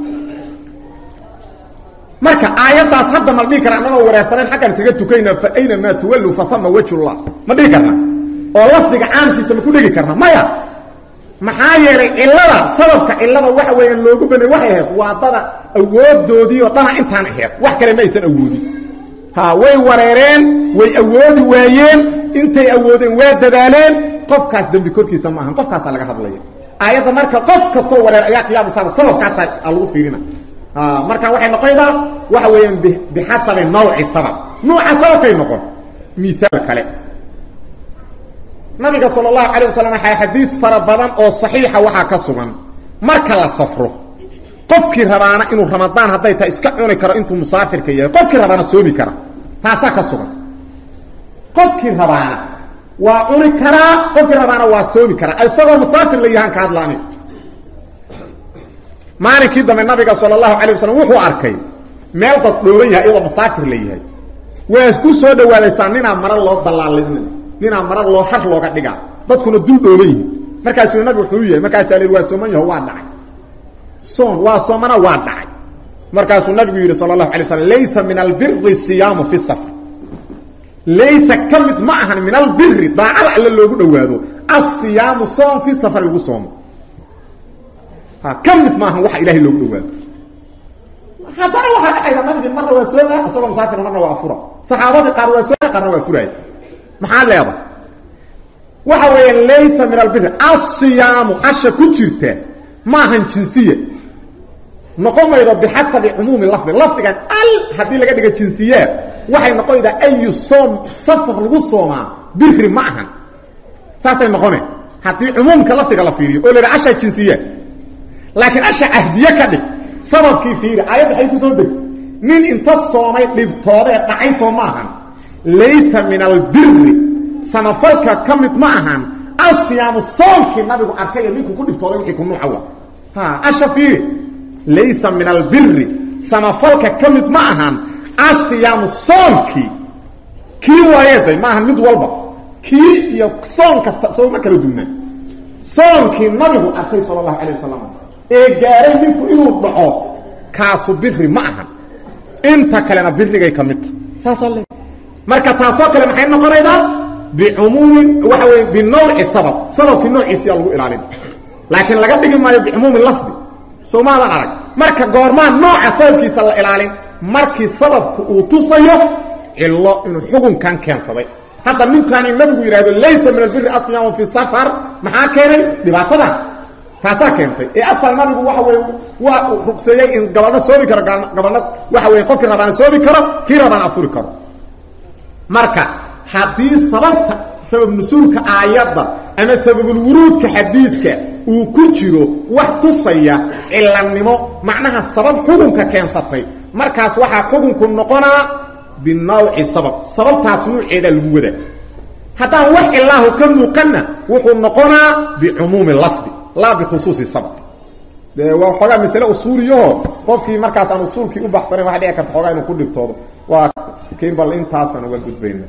[SPEAKER 1] marka aayaddaas hadda ma dhihi kara annagoo wareersanayn xaggaan isaga tukayna fa aynamaa tuwalluu fa ama wejhullah ma dhihi karna oo lafdiga caamkiisa ma ku dhegi karna maya maxaa yeelay cilada sababka cilada waxa weeyaan loogu banay waxay ahayd waa dada awoodoodii oo dhana intaan ahayd wax kale ma aysan awoodin ha way wareereen way awoodi waayeen intay awoodeen waa dadaaleen qofkaas dembi korkiisa maahan qofkaasaa laga hadlaya aayadda marka qof kastoo wareer ayaa qiyaamasaaba sababkaasaa lagu fiirina marka waxay noqonaydaa waxa weeyaan bixasabi nawci sabab nuuca sababkay noqon miaal kale nabiga sal اlahu alيه waslm waxaa xadiis fara badan oo صaxiixa waxaa ka sugan marka la safro qofkii rabaana inuu ramadaan hadday tahay iska cuni karo intuu musaafirka yahay qofkii rabaana soomi kara taasaa ka sugan qofkii rabaana waa cuni karaa qofkii rabaana waa soomi karaa isagoo musaafir la yahaan ka hadlaani maalinkii dambe nabiga sal اlahu alيه waslm wuxuu arkay meel dad dhooban yahay iyadoo musaafir la yahay waa ku soo dhawaadaysaa ninaa mara loo dalaalin ninaa mara loo har looga dhigaa dadkuna dul dhooban yihin markaasuu nabig wuxuu yahay markaasaa lii waa sooman yaho waa dhacay soon waa soomana waa dhacay markaasuu nabigu yidhi sala allahu alay slam laysa min albiri siyaamu fi safr laysa ka mid ma ahan min albiri daacada alle loogu dhowaado asiyaamu soom fi safar lagu soomo ha ka mid ma ahan waxa ilahay loogu dhowaado haddana waxaa dhacayda nabigi marna waa sooma isagoo musaafir marna waa afura saxaabadii qaar waa sooma qaarna waa furaaya maxaa leeda waxa weeyaan laysa min albiri asiyaamu asha ku jirta ma ahan jinsiya noqon maydo bixasabi cumuumi lafdi lafdigan al haddii laga dhiga jinsiyaa waxay noqonaydaa ayu soom safar lagu soomaa biri ma ahan saasay noqone haddii cumuumka lafdiga la fiiriyo oo la yidha asha jinsiya laakiin asha cahdiye ka dhig sababkii fiiri aayadda waxay kusoo degtay nin inta soomay dhibtoodee dhacay soo ma ahan laysa min albiri samafalka ka mid ma ahan asiyaamu soomkii nabigu arkay ninkuu ku dhibtooday wixii ku nuuca wa ha asha fiiri laysa min albiri samafalka ka mid ma ahan asiyaamu soomkii kii waayeeday ma ahan mid walba kii iyo soon kasta sooma kala dugnaa soonkii nabigu arkay sala allahu calayh wasalam ee gaaray ninku inuu dhaco kaasu biri ma ahan inta kalena birigay ka mid taha saasaa le marka taasoo kale maxay noqonaydaa bicumuumin waxa weye binawci sabab sababkii noociisiyaa lagu ilaalin laakiin laga dhigi maayo bicumuumi lafdi soo maadan arag marka goormaa nooca sababkiisa la ilaalin markii sababku uu tusayo cilo inuu xukunkan keensaday hadda ninkan in nabigu yidhahdo laysa min albiri asyaamu fi safar maxaa keenay dhibaatadan taasaa keentay ee asal nabigu waxa weye waa rugseeyey in gabalno soomi karo gabalno waxa weye qofkii rabaana soomi karo kii rabaana afuri karo marka haddii sababta sabab nusuulka aayadda ama sababulwuruudka xadiidka uu ku jiro wax tusaya cilanimo macnaha sabab xukunka keensatay markaas waxaa xukunku noqonaa binawci sabab sababtaas nuuceedaa lagu wadaa haddaan wax cilaahu ka muuqanna wuxuu noqonaa bicumuumi lafdi laa bikhusuusi sabab de waa xoogaa masale usuuliyaho qofkii markaas aan usuulkii u baxsanayn waxa dhici karta xoogaa inuu ku dhibtoodo waa kiin bal intaasaan uga gudbayna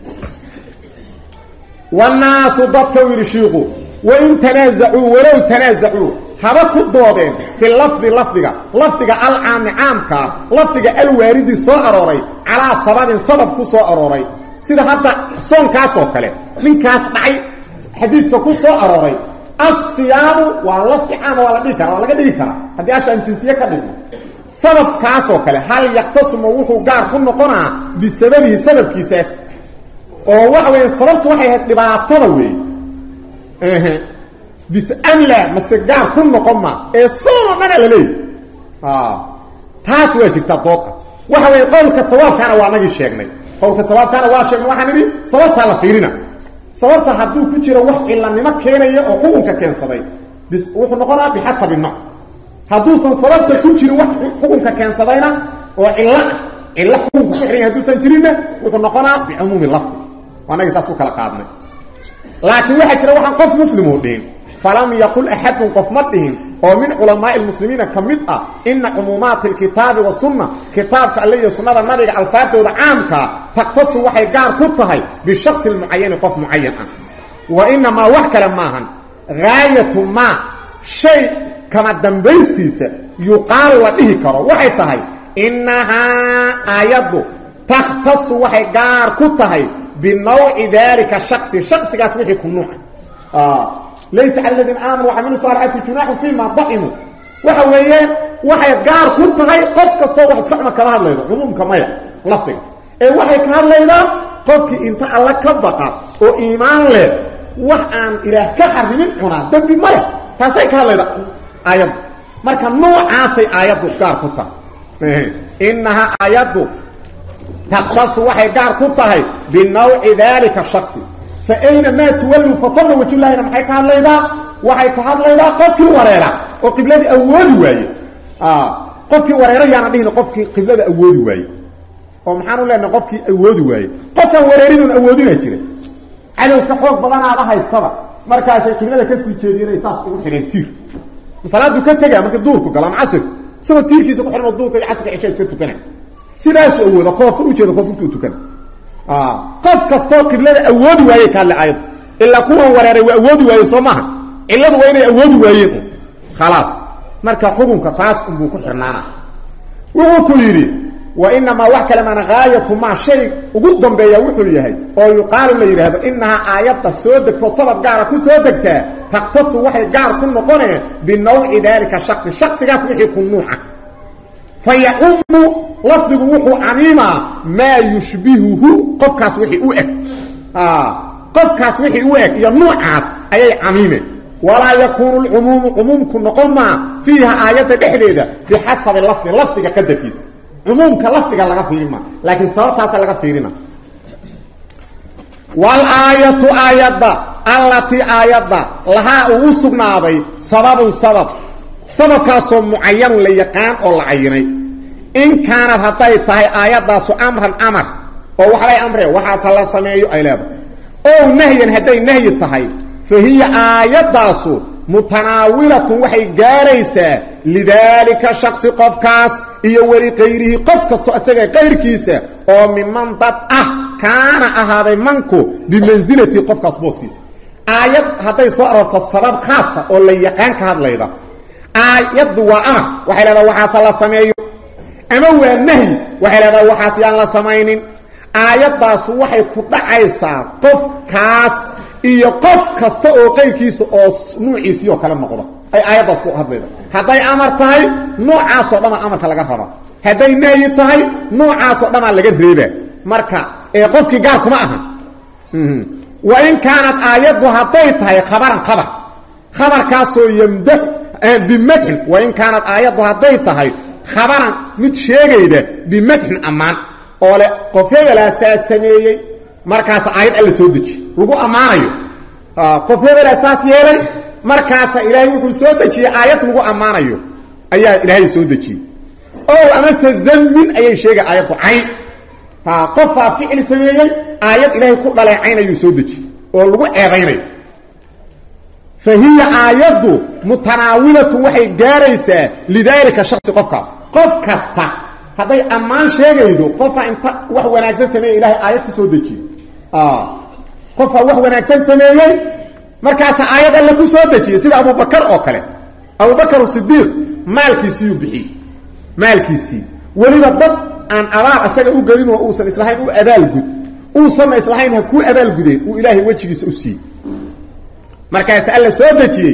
[SPEAKER 1] wanaasu dadka u yidhi shiiku wain tanaazacuu walow tanaazacuu haba ku doodeen fi lafdi lafdiga lafdiga alcaami caamkaa lafdiga alwaaridii soo arooray calaa sababin sabab ku soo arooray sida hadda soonkaasoo kale ninkaas dhacay xadiiska ku soo arooray asiyaamu waa lafdi caama waa la dhigi kara waa laga dhigi karaa haddii ashaan jinsiye ka dhigno sababkaasoo kale hal yaktasuma wuxuu gaar ku noqonaa bisababihi sababkiisaas oo waxa weya sababtu waxay ahayd dhibaatada wey bis amla mase gaar ku noqon ma ee soonoo dhana la leeyahy taas waa jirtaa dooda waxa weeye qowlka sawaabkaana waa nagii sheegnay qowlka sawaabkaana waa sheegnay waxaan idhi sababtaa la fiirina sababta hadduu ku jiro wax cilanimo keenaya oo xukunka keensaday bis wuxuu noqonaa bixasabi nooc hadduusan sababta ku jirin wax xukunka keensadayna oo cillo ah cillo xukunka ku xihan hadduusan jirinna wuxuu noqonaa bicumuumi lafdi anagi saas u kala qaadnay laakiin waxaa jira waxaan qof muslimoo dhihin falam yaqul axadun qof ma dhihin oo min culamaai lmuslimiina ka mid ah ina cumuumaati alkitaabi wasunna kitaabka alle iyo sunnada nabiga alfaadooda caamkaa taktasu waxay gaar ku tahay bishaqsi mucayani qof mucayan ah wa inamaa wax kale maahan gaayatu maa shay kama dambaystiisa yuqaalu la dhihi karo waxay tahay inahaa aayaddu takhtasu waxay gaar ku tahay binawci dalika shasi shaksigaas wixii ku nuuca laysa cala ladiina aamanuu wacamilu saalixaati junaaxu fi ma dacimuu waxa weeyaan waxay gaar ku tahay qof kastoo wax iska cuma kama hadlaydo cumuumka maya lafdiga ee waxay ka hadlaydaa qofkii inta alla ka baqa oo iimaan leh wax aan ilaah ka xarimin cunaa dembi ma leh taasay ka hadlayda aayaddu marka noocaasay aayaddu gaar ku tahay inahaa aayaddu takhtasu waxay gaar ku tahay binawci dalika shaksi fa ayna maa tuwallu fafalla wajulahina maxay ka hadlaydaa waxay ka hadlaydaa qofkii wareera oo qibladii awoodi waaye qofkii wareera yaana dhihina qofkii qiblada awoodi waaye oo maxaan u leenahay qofkii awoodi waaye qofaan wareerinuun awoodina jira cadow ka xoog badanaada haystaba markaasay qiblada kasii jeediyeen saas ugu xidheen tiir masalaaduu ka tegaa marka duurku galo ama casir isagoo tiirkiisa ku xidhmo duurka iyo casrka cisha iska tukana sidaasuu awooda koofur ujeeda koofurtuu tukana qof kastoo qiblada awoodi waayey ka hadle aayaddu ilaa kuwan wareeray waa awoodi waaye soo maaha cilladu waa inay awoodi waayeen un khalaas marka xukunka taas unbuu ku xirnaana wuxuu ku yidhi wa inamaa wax kale maana gaayatu maa shay ugu dambeeya wuxuu yahay oo yuqaalu la yidhaahdo inahaa aayadda soo degto sabab gaara ku soo degtaa takhtasu waxay gaar ku noqoneen binawci daalika shaksi shaksigaas wixii ku nuuca fa yacumu lafdigu wuxuu camiimaa maa yushbihuhu qofkaas wixii u eg qofkaas wixii u eg iyo nuucaas ayay camiimeen walaa yakuunu lcumuumu cumuumku noqon maa fiiha aayadda dhexdeeda bixasabi lafdi lafdiga qadarkiisa cumuumka lafdiga laga fiirin maa laakiin sababtaasa laga fiirina walaayatu aayadda allatii aayadda lahaa uu u sugnaaday sababun sabab sababkaasoo mucayanun la yaqaan oo la cayinay in kaanad hadday tahay aayaddaasu amran amar oo waxbay amreen waxaas ha la sameeyo ay leedahay ow nahyan hadday nahyi tahay fa hiya aayaddaasu mutanaawilatun waxay gaaraysaa lidaalika shaksi qofkaas iyo weli kayrihi qof kasto isaga kayrkiisa oo miman dad ah kaana ahaaday manku bimansilati qofkaas booskiisa aayad hadday soo aroorto sabab khaasa oo la yaqaan ka hadlayda aayaddu waa amar waxay leedaha waxaasa la sameeyo ama waa nahyi waxay leedaha waxaas yaan la samaynin aayaddaasu waxay ku dhacaysaa qofkaas iyo qof kasta oo qayrkiisa oo nuuciisii oo kale noqda ay aayaddaas ku hadlayda hadday amar tahay noocaasoo dhamaa amarka laga raba hadday nahyi tahay noocaasoo dhamaa laga reeba marka ee qofkii gaar kuma aha wa in kaanad aayaddu hadday tahay khabaran khabar khabarkaasoo yamda bimadxin wa in kaanad aayaddu hadday tahay khabaran mid sheegayda bimadxin ammaan oo le qof hebelaasaa sameeyey markaasa aayad alla soo deji lagu ammaanayo qof hebelaa saas yeelay markaasa ilaahay wuxuu soo dejiyey aayad lagu ammaanayo ayaa ilaahay soo dejiyey o amase damin ayay sheegay aayaddu cayn qofaa ficil sameeyey aayad ilaahay ku dhaleecayn ayuu soo dejiyey oo lagu ceebaynayo fa hiya aayaddu mutanaawilatun waxay gaaraysaa lidaalika shaksi qofkaas qof kasta hadday ammaan sheegaydo qofaa inta wax wanaagsan sameeyey ilahay aayad ku soo dejiye qofaa wax wanaagsan sameeyey markaasa aayad alle ku soo dejiyey sida abubakar oo kale abubakar sidiiq maalkiisiiyuu bixiyey maalkiisii weliba dad aan abaal isaga u gelin oo uusan islahayn u abaalgud uusanna islahayn ha kuu abaalgudeen uu ilaahay wejigiisa u siiyey markaas alla soo dejiyey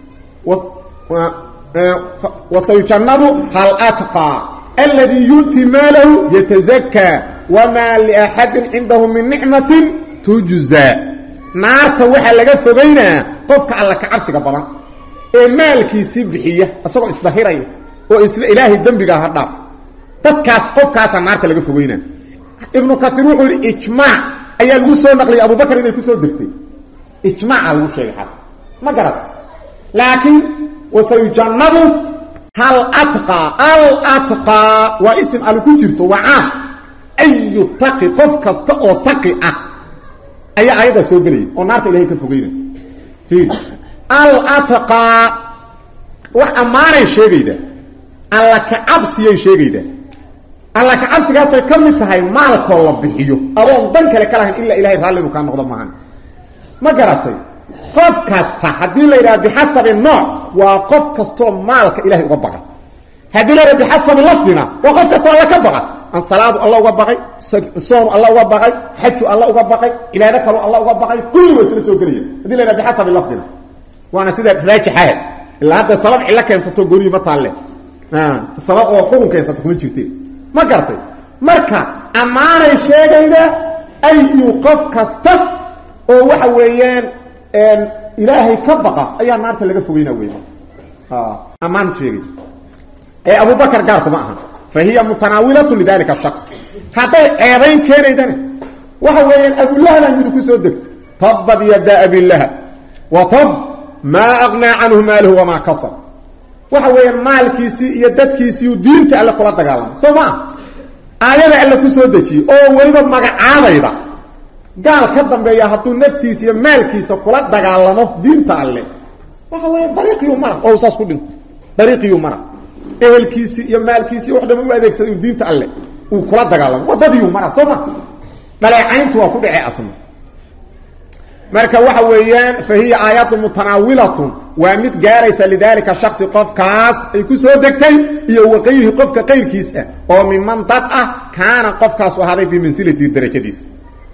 [SPEAKER 1] wasayujannabu hal atqaa alladii yu'ti maalahu yatazakaa wamaa liaxadin cindahu min nicmatin tujzaa naarta waxaa laga fogaynaa qofka alla ka cabsiga badan ee maalkiisii bixiya isagoo isdahiraya oo isla ilaahay dembigaa ha dhaaf dadkaas qofkaasaa naarta laga fogeynaa ibnu kaiir wuxuu yidhi ijmaac ayaa lagu soo naqliyay abubakar inay kusoo degtay ijmaaca lagu sheegay xal ma garad laakiin wasayujannabu hal atqaa al atqaa waa isim al ku jirto waa caam ayu taqi qof kasta oo taqi ah ayaa aayaddaa soo gelaya oo naarta ilahay ka fogeynaya fiir al atqaa wax ammaanay sheegaydaa alla ka cabsiyay sheegaydaa alla ka cabsigaasay ka mid tahay maalkoo la bixiyo adoon dan kale ka lahayn ilaa ilahay raalli inuu kaa noqdo maahan ma garatay qof kasta haddii la yidhaha bixasabi nooc waa qof kastoo maalka ilahay uga baqay haddii la yidhaha bixasabi lafdina waa qof kastoo alla ka baqa an salaadu alla uga baqay soonu alla uga baqay xaju alla uga baqay cibaado kaloo alla uga baqay kulli waa isla soo gelaya haddii la yidhaha bixasabi lafdina waana sida raajixaha ilaa hadda sabab cillo keensato goniyi ma taalle sabab oo xukun keensato kuma jirte ma gartay marka ammaanay sheegayda ayu qof kasta oo waxa weeyaan ilaahay ka baqa ayaa naarta laga fogeyna wey ammaan sheegay ee abubakar gaarkuma aha fa hiya mutanaawilatu lidalika shaks hadday ceebayn keenaydana waxa weeyaan abulahaba midu ku soo degta tabad yada abilahab wa tab maa aqnaa canhu maaluhu wamaa kasab waxa weeyaan maalkiisii iyo dadkiisiiu diinta alle kula dagaalamay soo maa aayada alle ku soo dejiyey oo weliba magacaabayda gaal ka dambeeya hadduu naftiisa iyo maalkiisa kula dagaalamo diinta alle waxa weya dariiqiyuu mara oo saas ku dhinto dariiqiyuu mara ehelkiisii iyo maalkiisii wax dhama u adeegsaday uu diinta alle uu kula dagaalamo waddadiiyuu mara soo ma dhaleecayntu waa ku dhacee asna marka waxa weeyaan fa hiya aayatu mutanaawilatun waa mid gaaraysa lidaalika shaksi qofkaas ay ku soo degtay iyo waqayrihi qofka qayrkiis ah oo miman dad ah kaana qofkaasu ahaaday bimansilati darajadiisa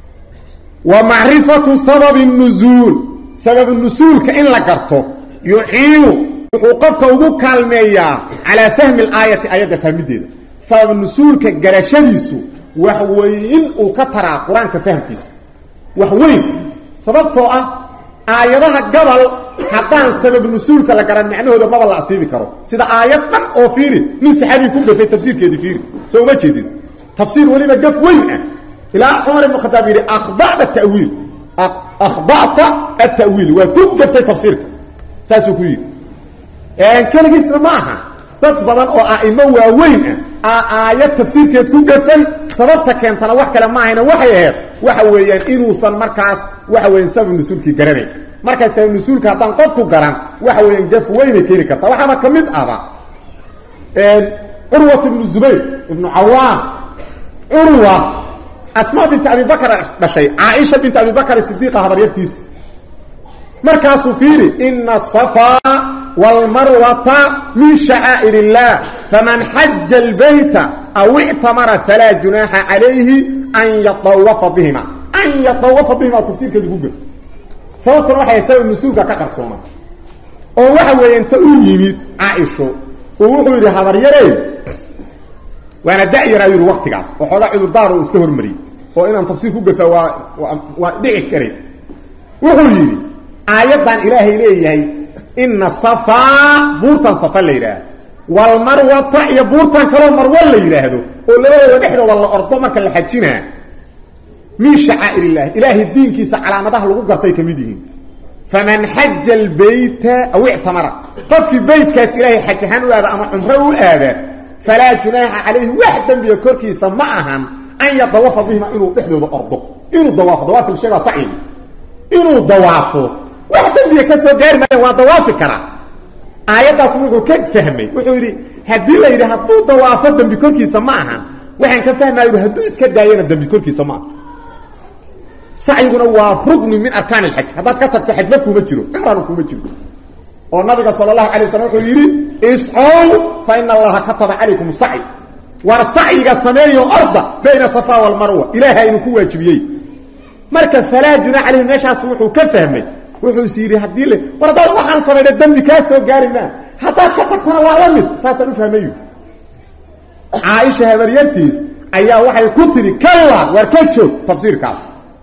[SPEAKER 1] wa macrifatu sababi nuzuul sababu nusuulka in la garto yuciinu wuxuu qofka ugu kaalmeeyaa calaa fahmi alaayati aayadda fahmideeda sababu nusuulka garashadiisu wax weyn uu ka taraa qur-aanka fahmkiisa wax weyn sababtoo ah aayadaha gabal haddaan sabab nusuulka la garan macnahooda maba la asiibi karo sida aayad dhan oo fiiri nin saxaabii ku gafay tafsiirkeedii fiiri soo uma jeedin tafsiir weliba gaf weyn ah ilaa cumar ibn khadaab yidhi akhda'ta tawiil akhda'ta atawiil waa ku gaftay tafsiirka saasuu ku yidhi keligiisna ma aha dad badan oo a'imo waaweyn ah aa aayad tafsiirkeed ku gafay sababta keentana wax kale ma ahayna waxay ahayd waxa weeyaan inuusan markaas waxa weeyaan sabab nusuulkii garanayn markaa sabab nusuulka haddaan qofku garan waxa weeyaan gaf weynay keeni kartaa waxaaba ka mid ahba curwat ibnu zubayr ibnu cawaam curwa asmaa binti abi bakr dhashay caaisha binti abi bakr sidiiqa habaryartiisa markaasuu fiiri ina asafaa wاlmarwata min shacaa'ir الlah faman xaja اlbayta aw ictamara falaa junaaxa calayhi an yatawafa bihima an yatawafa bihima tafsiirkeedu ku gef sababtuna waxay sabab nusuulka ka qarsooma oo waxa weeye inta u yimid caaisho uu wuxuu yidhi habaryarey waana da-yaraa yidhi waktigaas oo xoogaa cudurdaar uu iska hormariyey oo inaan tafsiir ku gafa waa waa dhici karay wuxuu yidhi aayaddan ilaahay leeyahay ina safaa buurtan safa la yidhaahdo walmarwata iyo buurtan kaloo marwa la yidhaahdo oo labadooda dhexdooda la ordo marka la xajinaa min shacaa'ir illahi ilaahay diinkiisa calaamadaha lagu gartay ka mid yihiin faman xaja albayta aw ictamara qofkii beytkaas ilaahay xaj ahaan u aada ama cumro u aada falaa junaaxa calayhi wax dembiga korkiisa ma ahan an yadawafa bihima inuu dhexdooda ordo inuu dawaafo dawaafka la sheegaa saciid inuu dawaafo wax dembiga ka soo gaari maayan waa dawaafi karaa aayaddaas wuxuu ka fahmay wuxuu yidhi haddii la yidhi hadduu dawaafo dembi korkiisa ma ahan waxaan ka fahmaya yidhi hadduu iska daayana dembi korkiisa ma aha sacyiguna waa rugni min arkaan alxaj haddaad ka tagto xajba kuuma jiro cumrana kuuma jiro oo nabiga sala allahu alay waslm wuxuu yidhi iscow fa ina allaha kataba calaykum sacyi war sacyiga sameeyo orda bayna safa walmarwa ilaaha inuu ku waajibiyey marka falaa junaa calayhi meeshaas wuxuu ka fahmay wuxuu is yidhi haddii le war haddaad waxaan samayna dembi kaa soo gaari maa haddaad ka tagtana waa la mid saasaan u fahmayu caaisha habaryartiis ayaa waxay ku tidhi kalla war ka joog tafsiirkaas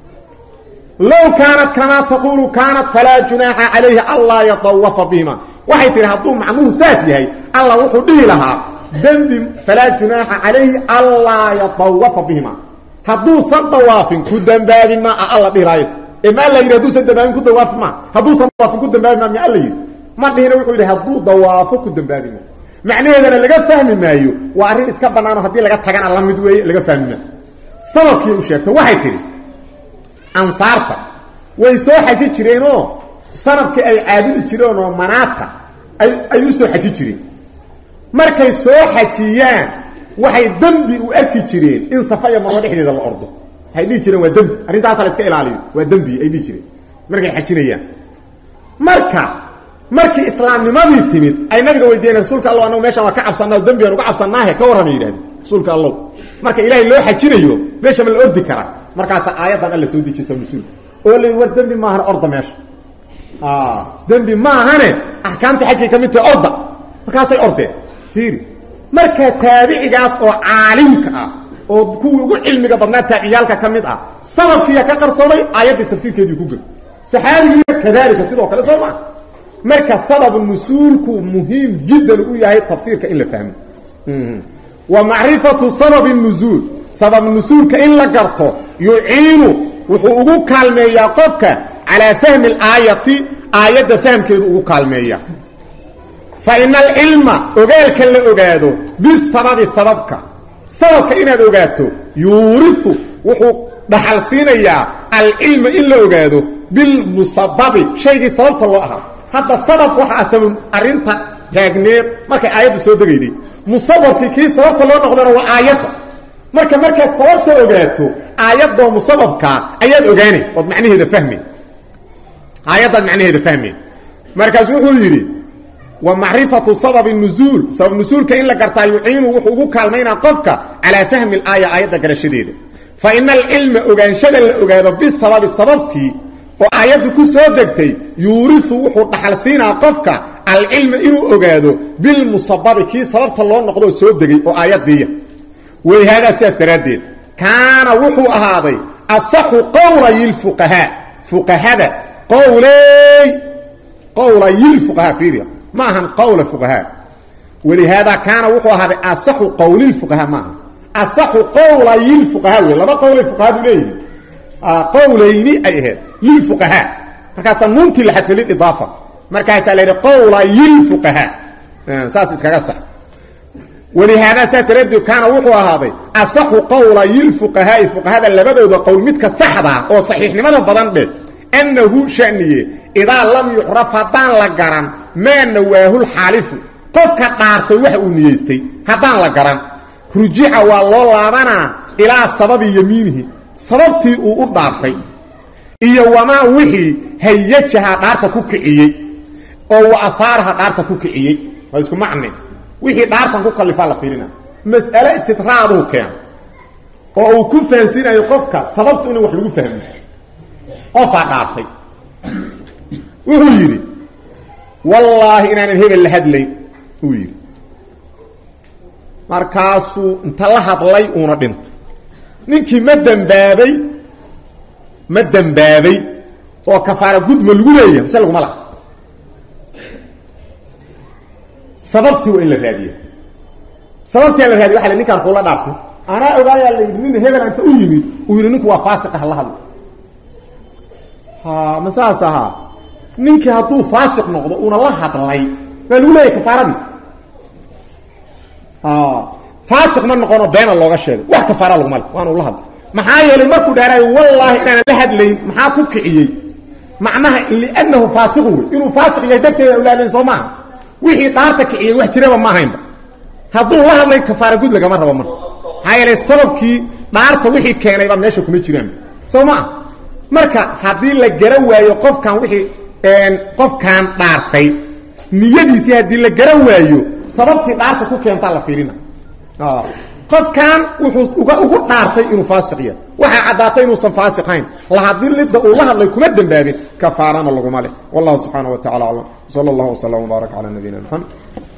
[SPEAKER 1] low kaanat kamaa taquulu kaanat falaa junaaxa calayhi anlaa yatawafa bihima waxay tihi hadduu macnuhu saas yahay alla wuxuu dhihi lahaa dembi falaa junaaxa calayhi anlaa yatawafa bihima hadduusan dawaafin ku dambaabi maa a alla dhihi lahayd ee ma alla yidhi hadduusan dambaabin ku dawaafi maa hadduusan dawaafin ku dambaabi maa mi alla yidhi ma dhihina wuxuu yidhi hadduu dawaafo ku dambaabi maa macnaheedana laga fahmi maayo waa arrin iska bannaano haddii laga tagana la mid weeye laga fahmi maayo sababkii u sheegta waxay tidhi ansaarta way soo xaji jireenoo sanabkii ay caabudi jireen oo manaata ay ay u soo xaji jireen markay soo xajiyaan waxay dembi u arki jireen in safa iyo marwo dhexdeeda la ordo waxay dhihi jireen waa dembi arrintaasa la iska ilaaliyo waa dembi ay dhihi jireen markay xajinayaan marka markii islaamnimadii timid ay nabiga weydiiyeen rasuulka alla anagu meeshaan waa ka cabsanaa dembigaan uga cabsanaahe ka warrama yidhahde rasuulka allow marka ilaahay loo xajinayo meesha ma la ordi karaa markaasa aayaddan alla soo dejisa mas-uulka oo la war dembi maahane orda meesha dembi maahane axkaamta xajkay ka mid tahay orda markaasay ordeen fiiri marka taabicigaas oo caalimka ah oo kuwii ugu cilmiga badnaa taabiciyaalka ka mid ah sababkiiya ka qarsoomay aayaddii tafsiirkeedii ku gel saxaabigiina kadalika sidoo kale soo maa marka sababu nusuulku muhiim jiddan u yahay tafsiirka in la fahmo wa macrifatu sababi nuzuul sabab nusuulka in la garto yuciinu wuxuu ugu kaalmeeyaa qofka calaa fahmi alaayati aayadda fahamkeedu ugu kaalmeeya fa ina alcilma ogaalka la ogaado bisababi sababka sababka inaad ogaato yuuriu wuxuu dhaxal siinayaa alcilma in la ogaado bilmusababi shaygii sababta loo ahaa hadda sabab waxa asabab arrinta taagneed markay aayaddu soo degayday musababkii kii sababta loo noqdana waa aayadda marka markaad sababta ogaato aayadoo musababkaa ayaad ogaanay ood macnaheeda fahmay aayaddaad macnaheeda fahmay markaas wuxuu yidhi wa macrifatu sababi nuzuul sabab nusuulka in la gartaa yuciinu wuxuu ugu kaalmaynaa qofka calaa fahmi alaaya aayadda garashadeeda fa ina alcilma ogaanshada la ogaado bisababi sababtii oo aayaddu ku soo degtay yuurisu wuxuu dhaxal siinaa qofka alcilma inuu ogaado bilmusababi kii sababta loo noqdoo soo degay oo aayaddiiya wayhaadaa sidaas daraaddeed kaana wuxuu ahaaday asaxu qowlayilfuqahaa fuqahada qowley qowlayilfuqahaa fiiriya ma ahan qowla fuqahaa walihaadaa kaana wuxuu ahaaday asaxu qowlilfuqahaa maaha asaxu qowlayilfuqahaa wey laba qowlay fuqahadu leeyihi qowlayni ay ahayd lilfuqahaa markaasaa nuuntii la xadfay lididaafa markaasaa la yidhi qowlayilfuqahaa saas iskaga sax walihaadaa saa daraaddeed kaana wuxuu ahaaday asaxu qowlayil fuqahaa'i fuqahada labadooda qowl midka saxdaa oo saxiixnimada badan dheh annahu shaniye idaa lam yucraf haddaan la garan maa nawaahul xaalifu qofka dhaartay waxa uu niyeystay haddaan la garan rujica waa loo laabanaa ilaa sababi yamiinihi sababtii uu u dhaartay iyo wamaa wixii hayajaha dhaarta ku kiciyey oo wa ahaaraha dhaarta ku kiciyey waa isku macne wixii dhaartan ku kallifaa la fiirina mas'ale istidraaduu keena oo uu ku fahansiinayo qofka sababtu ina wax lagu fahmo qofaa dhaartay wuxuu yidhi wallaahi inaanan hebel la hadlayn uu yidhi markaasuu inta la hadlay uuna dhintay ninkii ma dembaabay ma dembaabay oo kafaara gudma lagu leeyahay mise laguma laha sababtii waa in la raadiya sababtii aan la raadiya waa la ninkaan kuula dhaartay anaa ogaayaa la yidhi nin hebel anta u yimid uu yidhi ninku waa faasiqa hala hadlo ha ma saas ahaa ninkii hadduu faasiq noqdo uuna la hadlay waa lagu leeyahay kafaaradii faasiq ma noqono beena looga sheegay wax kafaara laguma le waana ula hadlay maxaa yeelay markuu dhaaraayo wallaahi inaanan la hadlayn maxaa ku kiciyey macnaha liannahu faasiqun wey inuu faasiq yahay darteeda ulaadayn soo maaha wixii dhaarta kiciyey wax jiraba ma ahaynba hadduu la hadlay kafaara gud lagama rabo marka maxaa yeelay sababkii dhaarta wixii keenayba meesha kuma jiraan soo maa marka haddii la garan waayo qofkan wixii qofkan dhaartay niyadiisii haddii la garan waayo sababtii dhaarta ku keentaa la fiirina qofkan wuxuu uga ugu dhaartay inuu faasiq yahay waxaa caddaatay inuusan faasiqayn lahadilidda uu la hadlay kuma dembaabin kafaarana laguma leh wallahu subxaana wa tacala aclam sala allahu wasalam wbaarak calaa nabiyina maxamed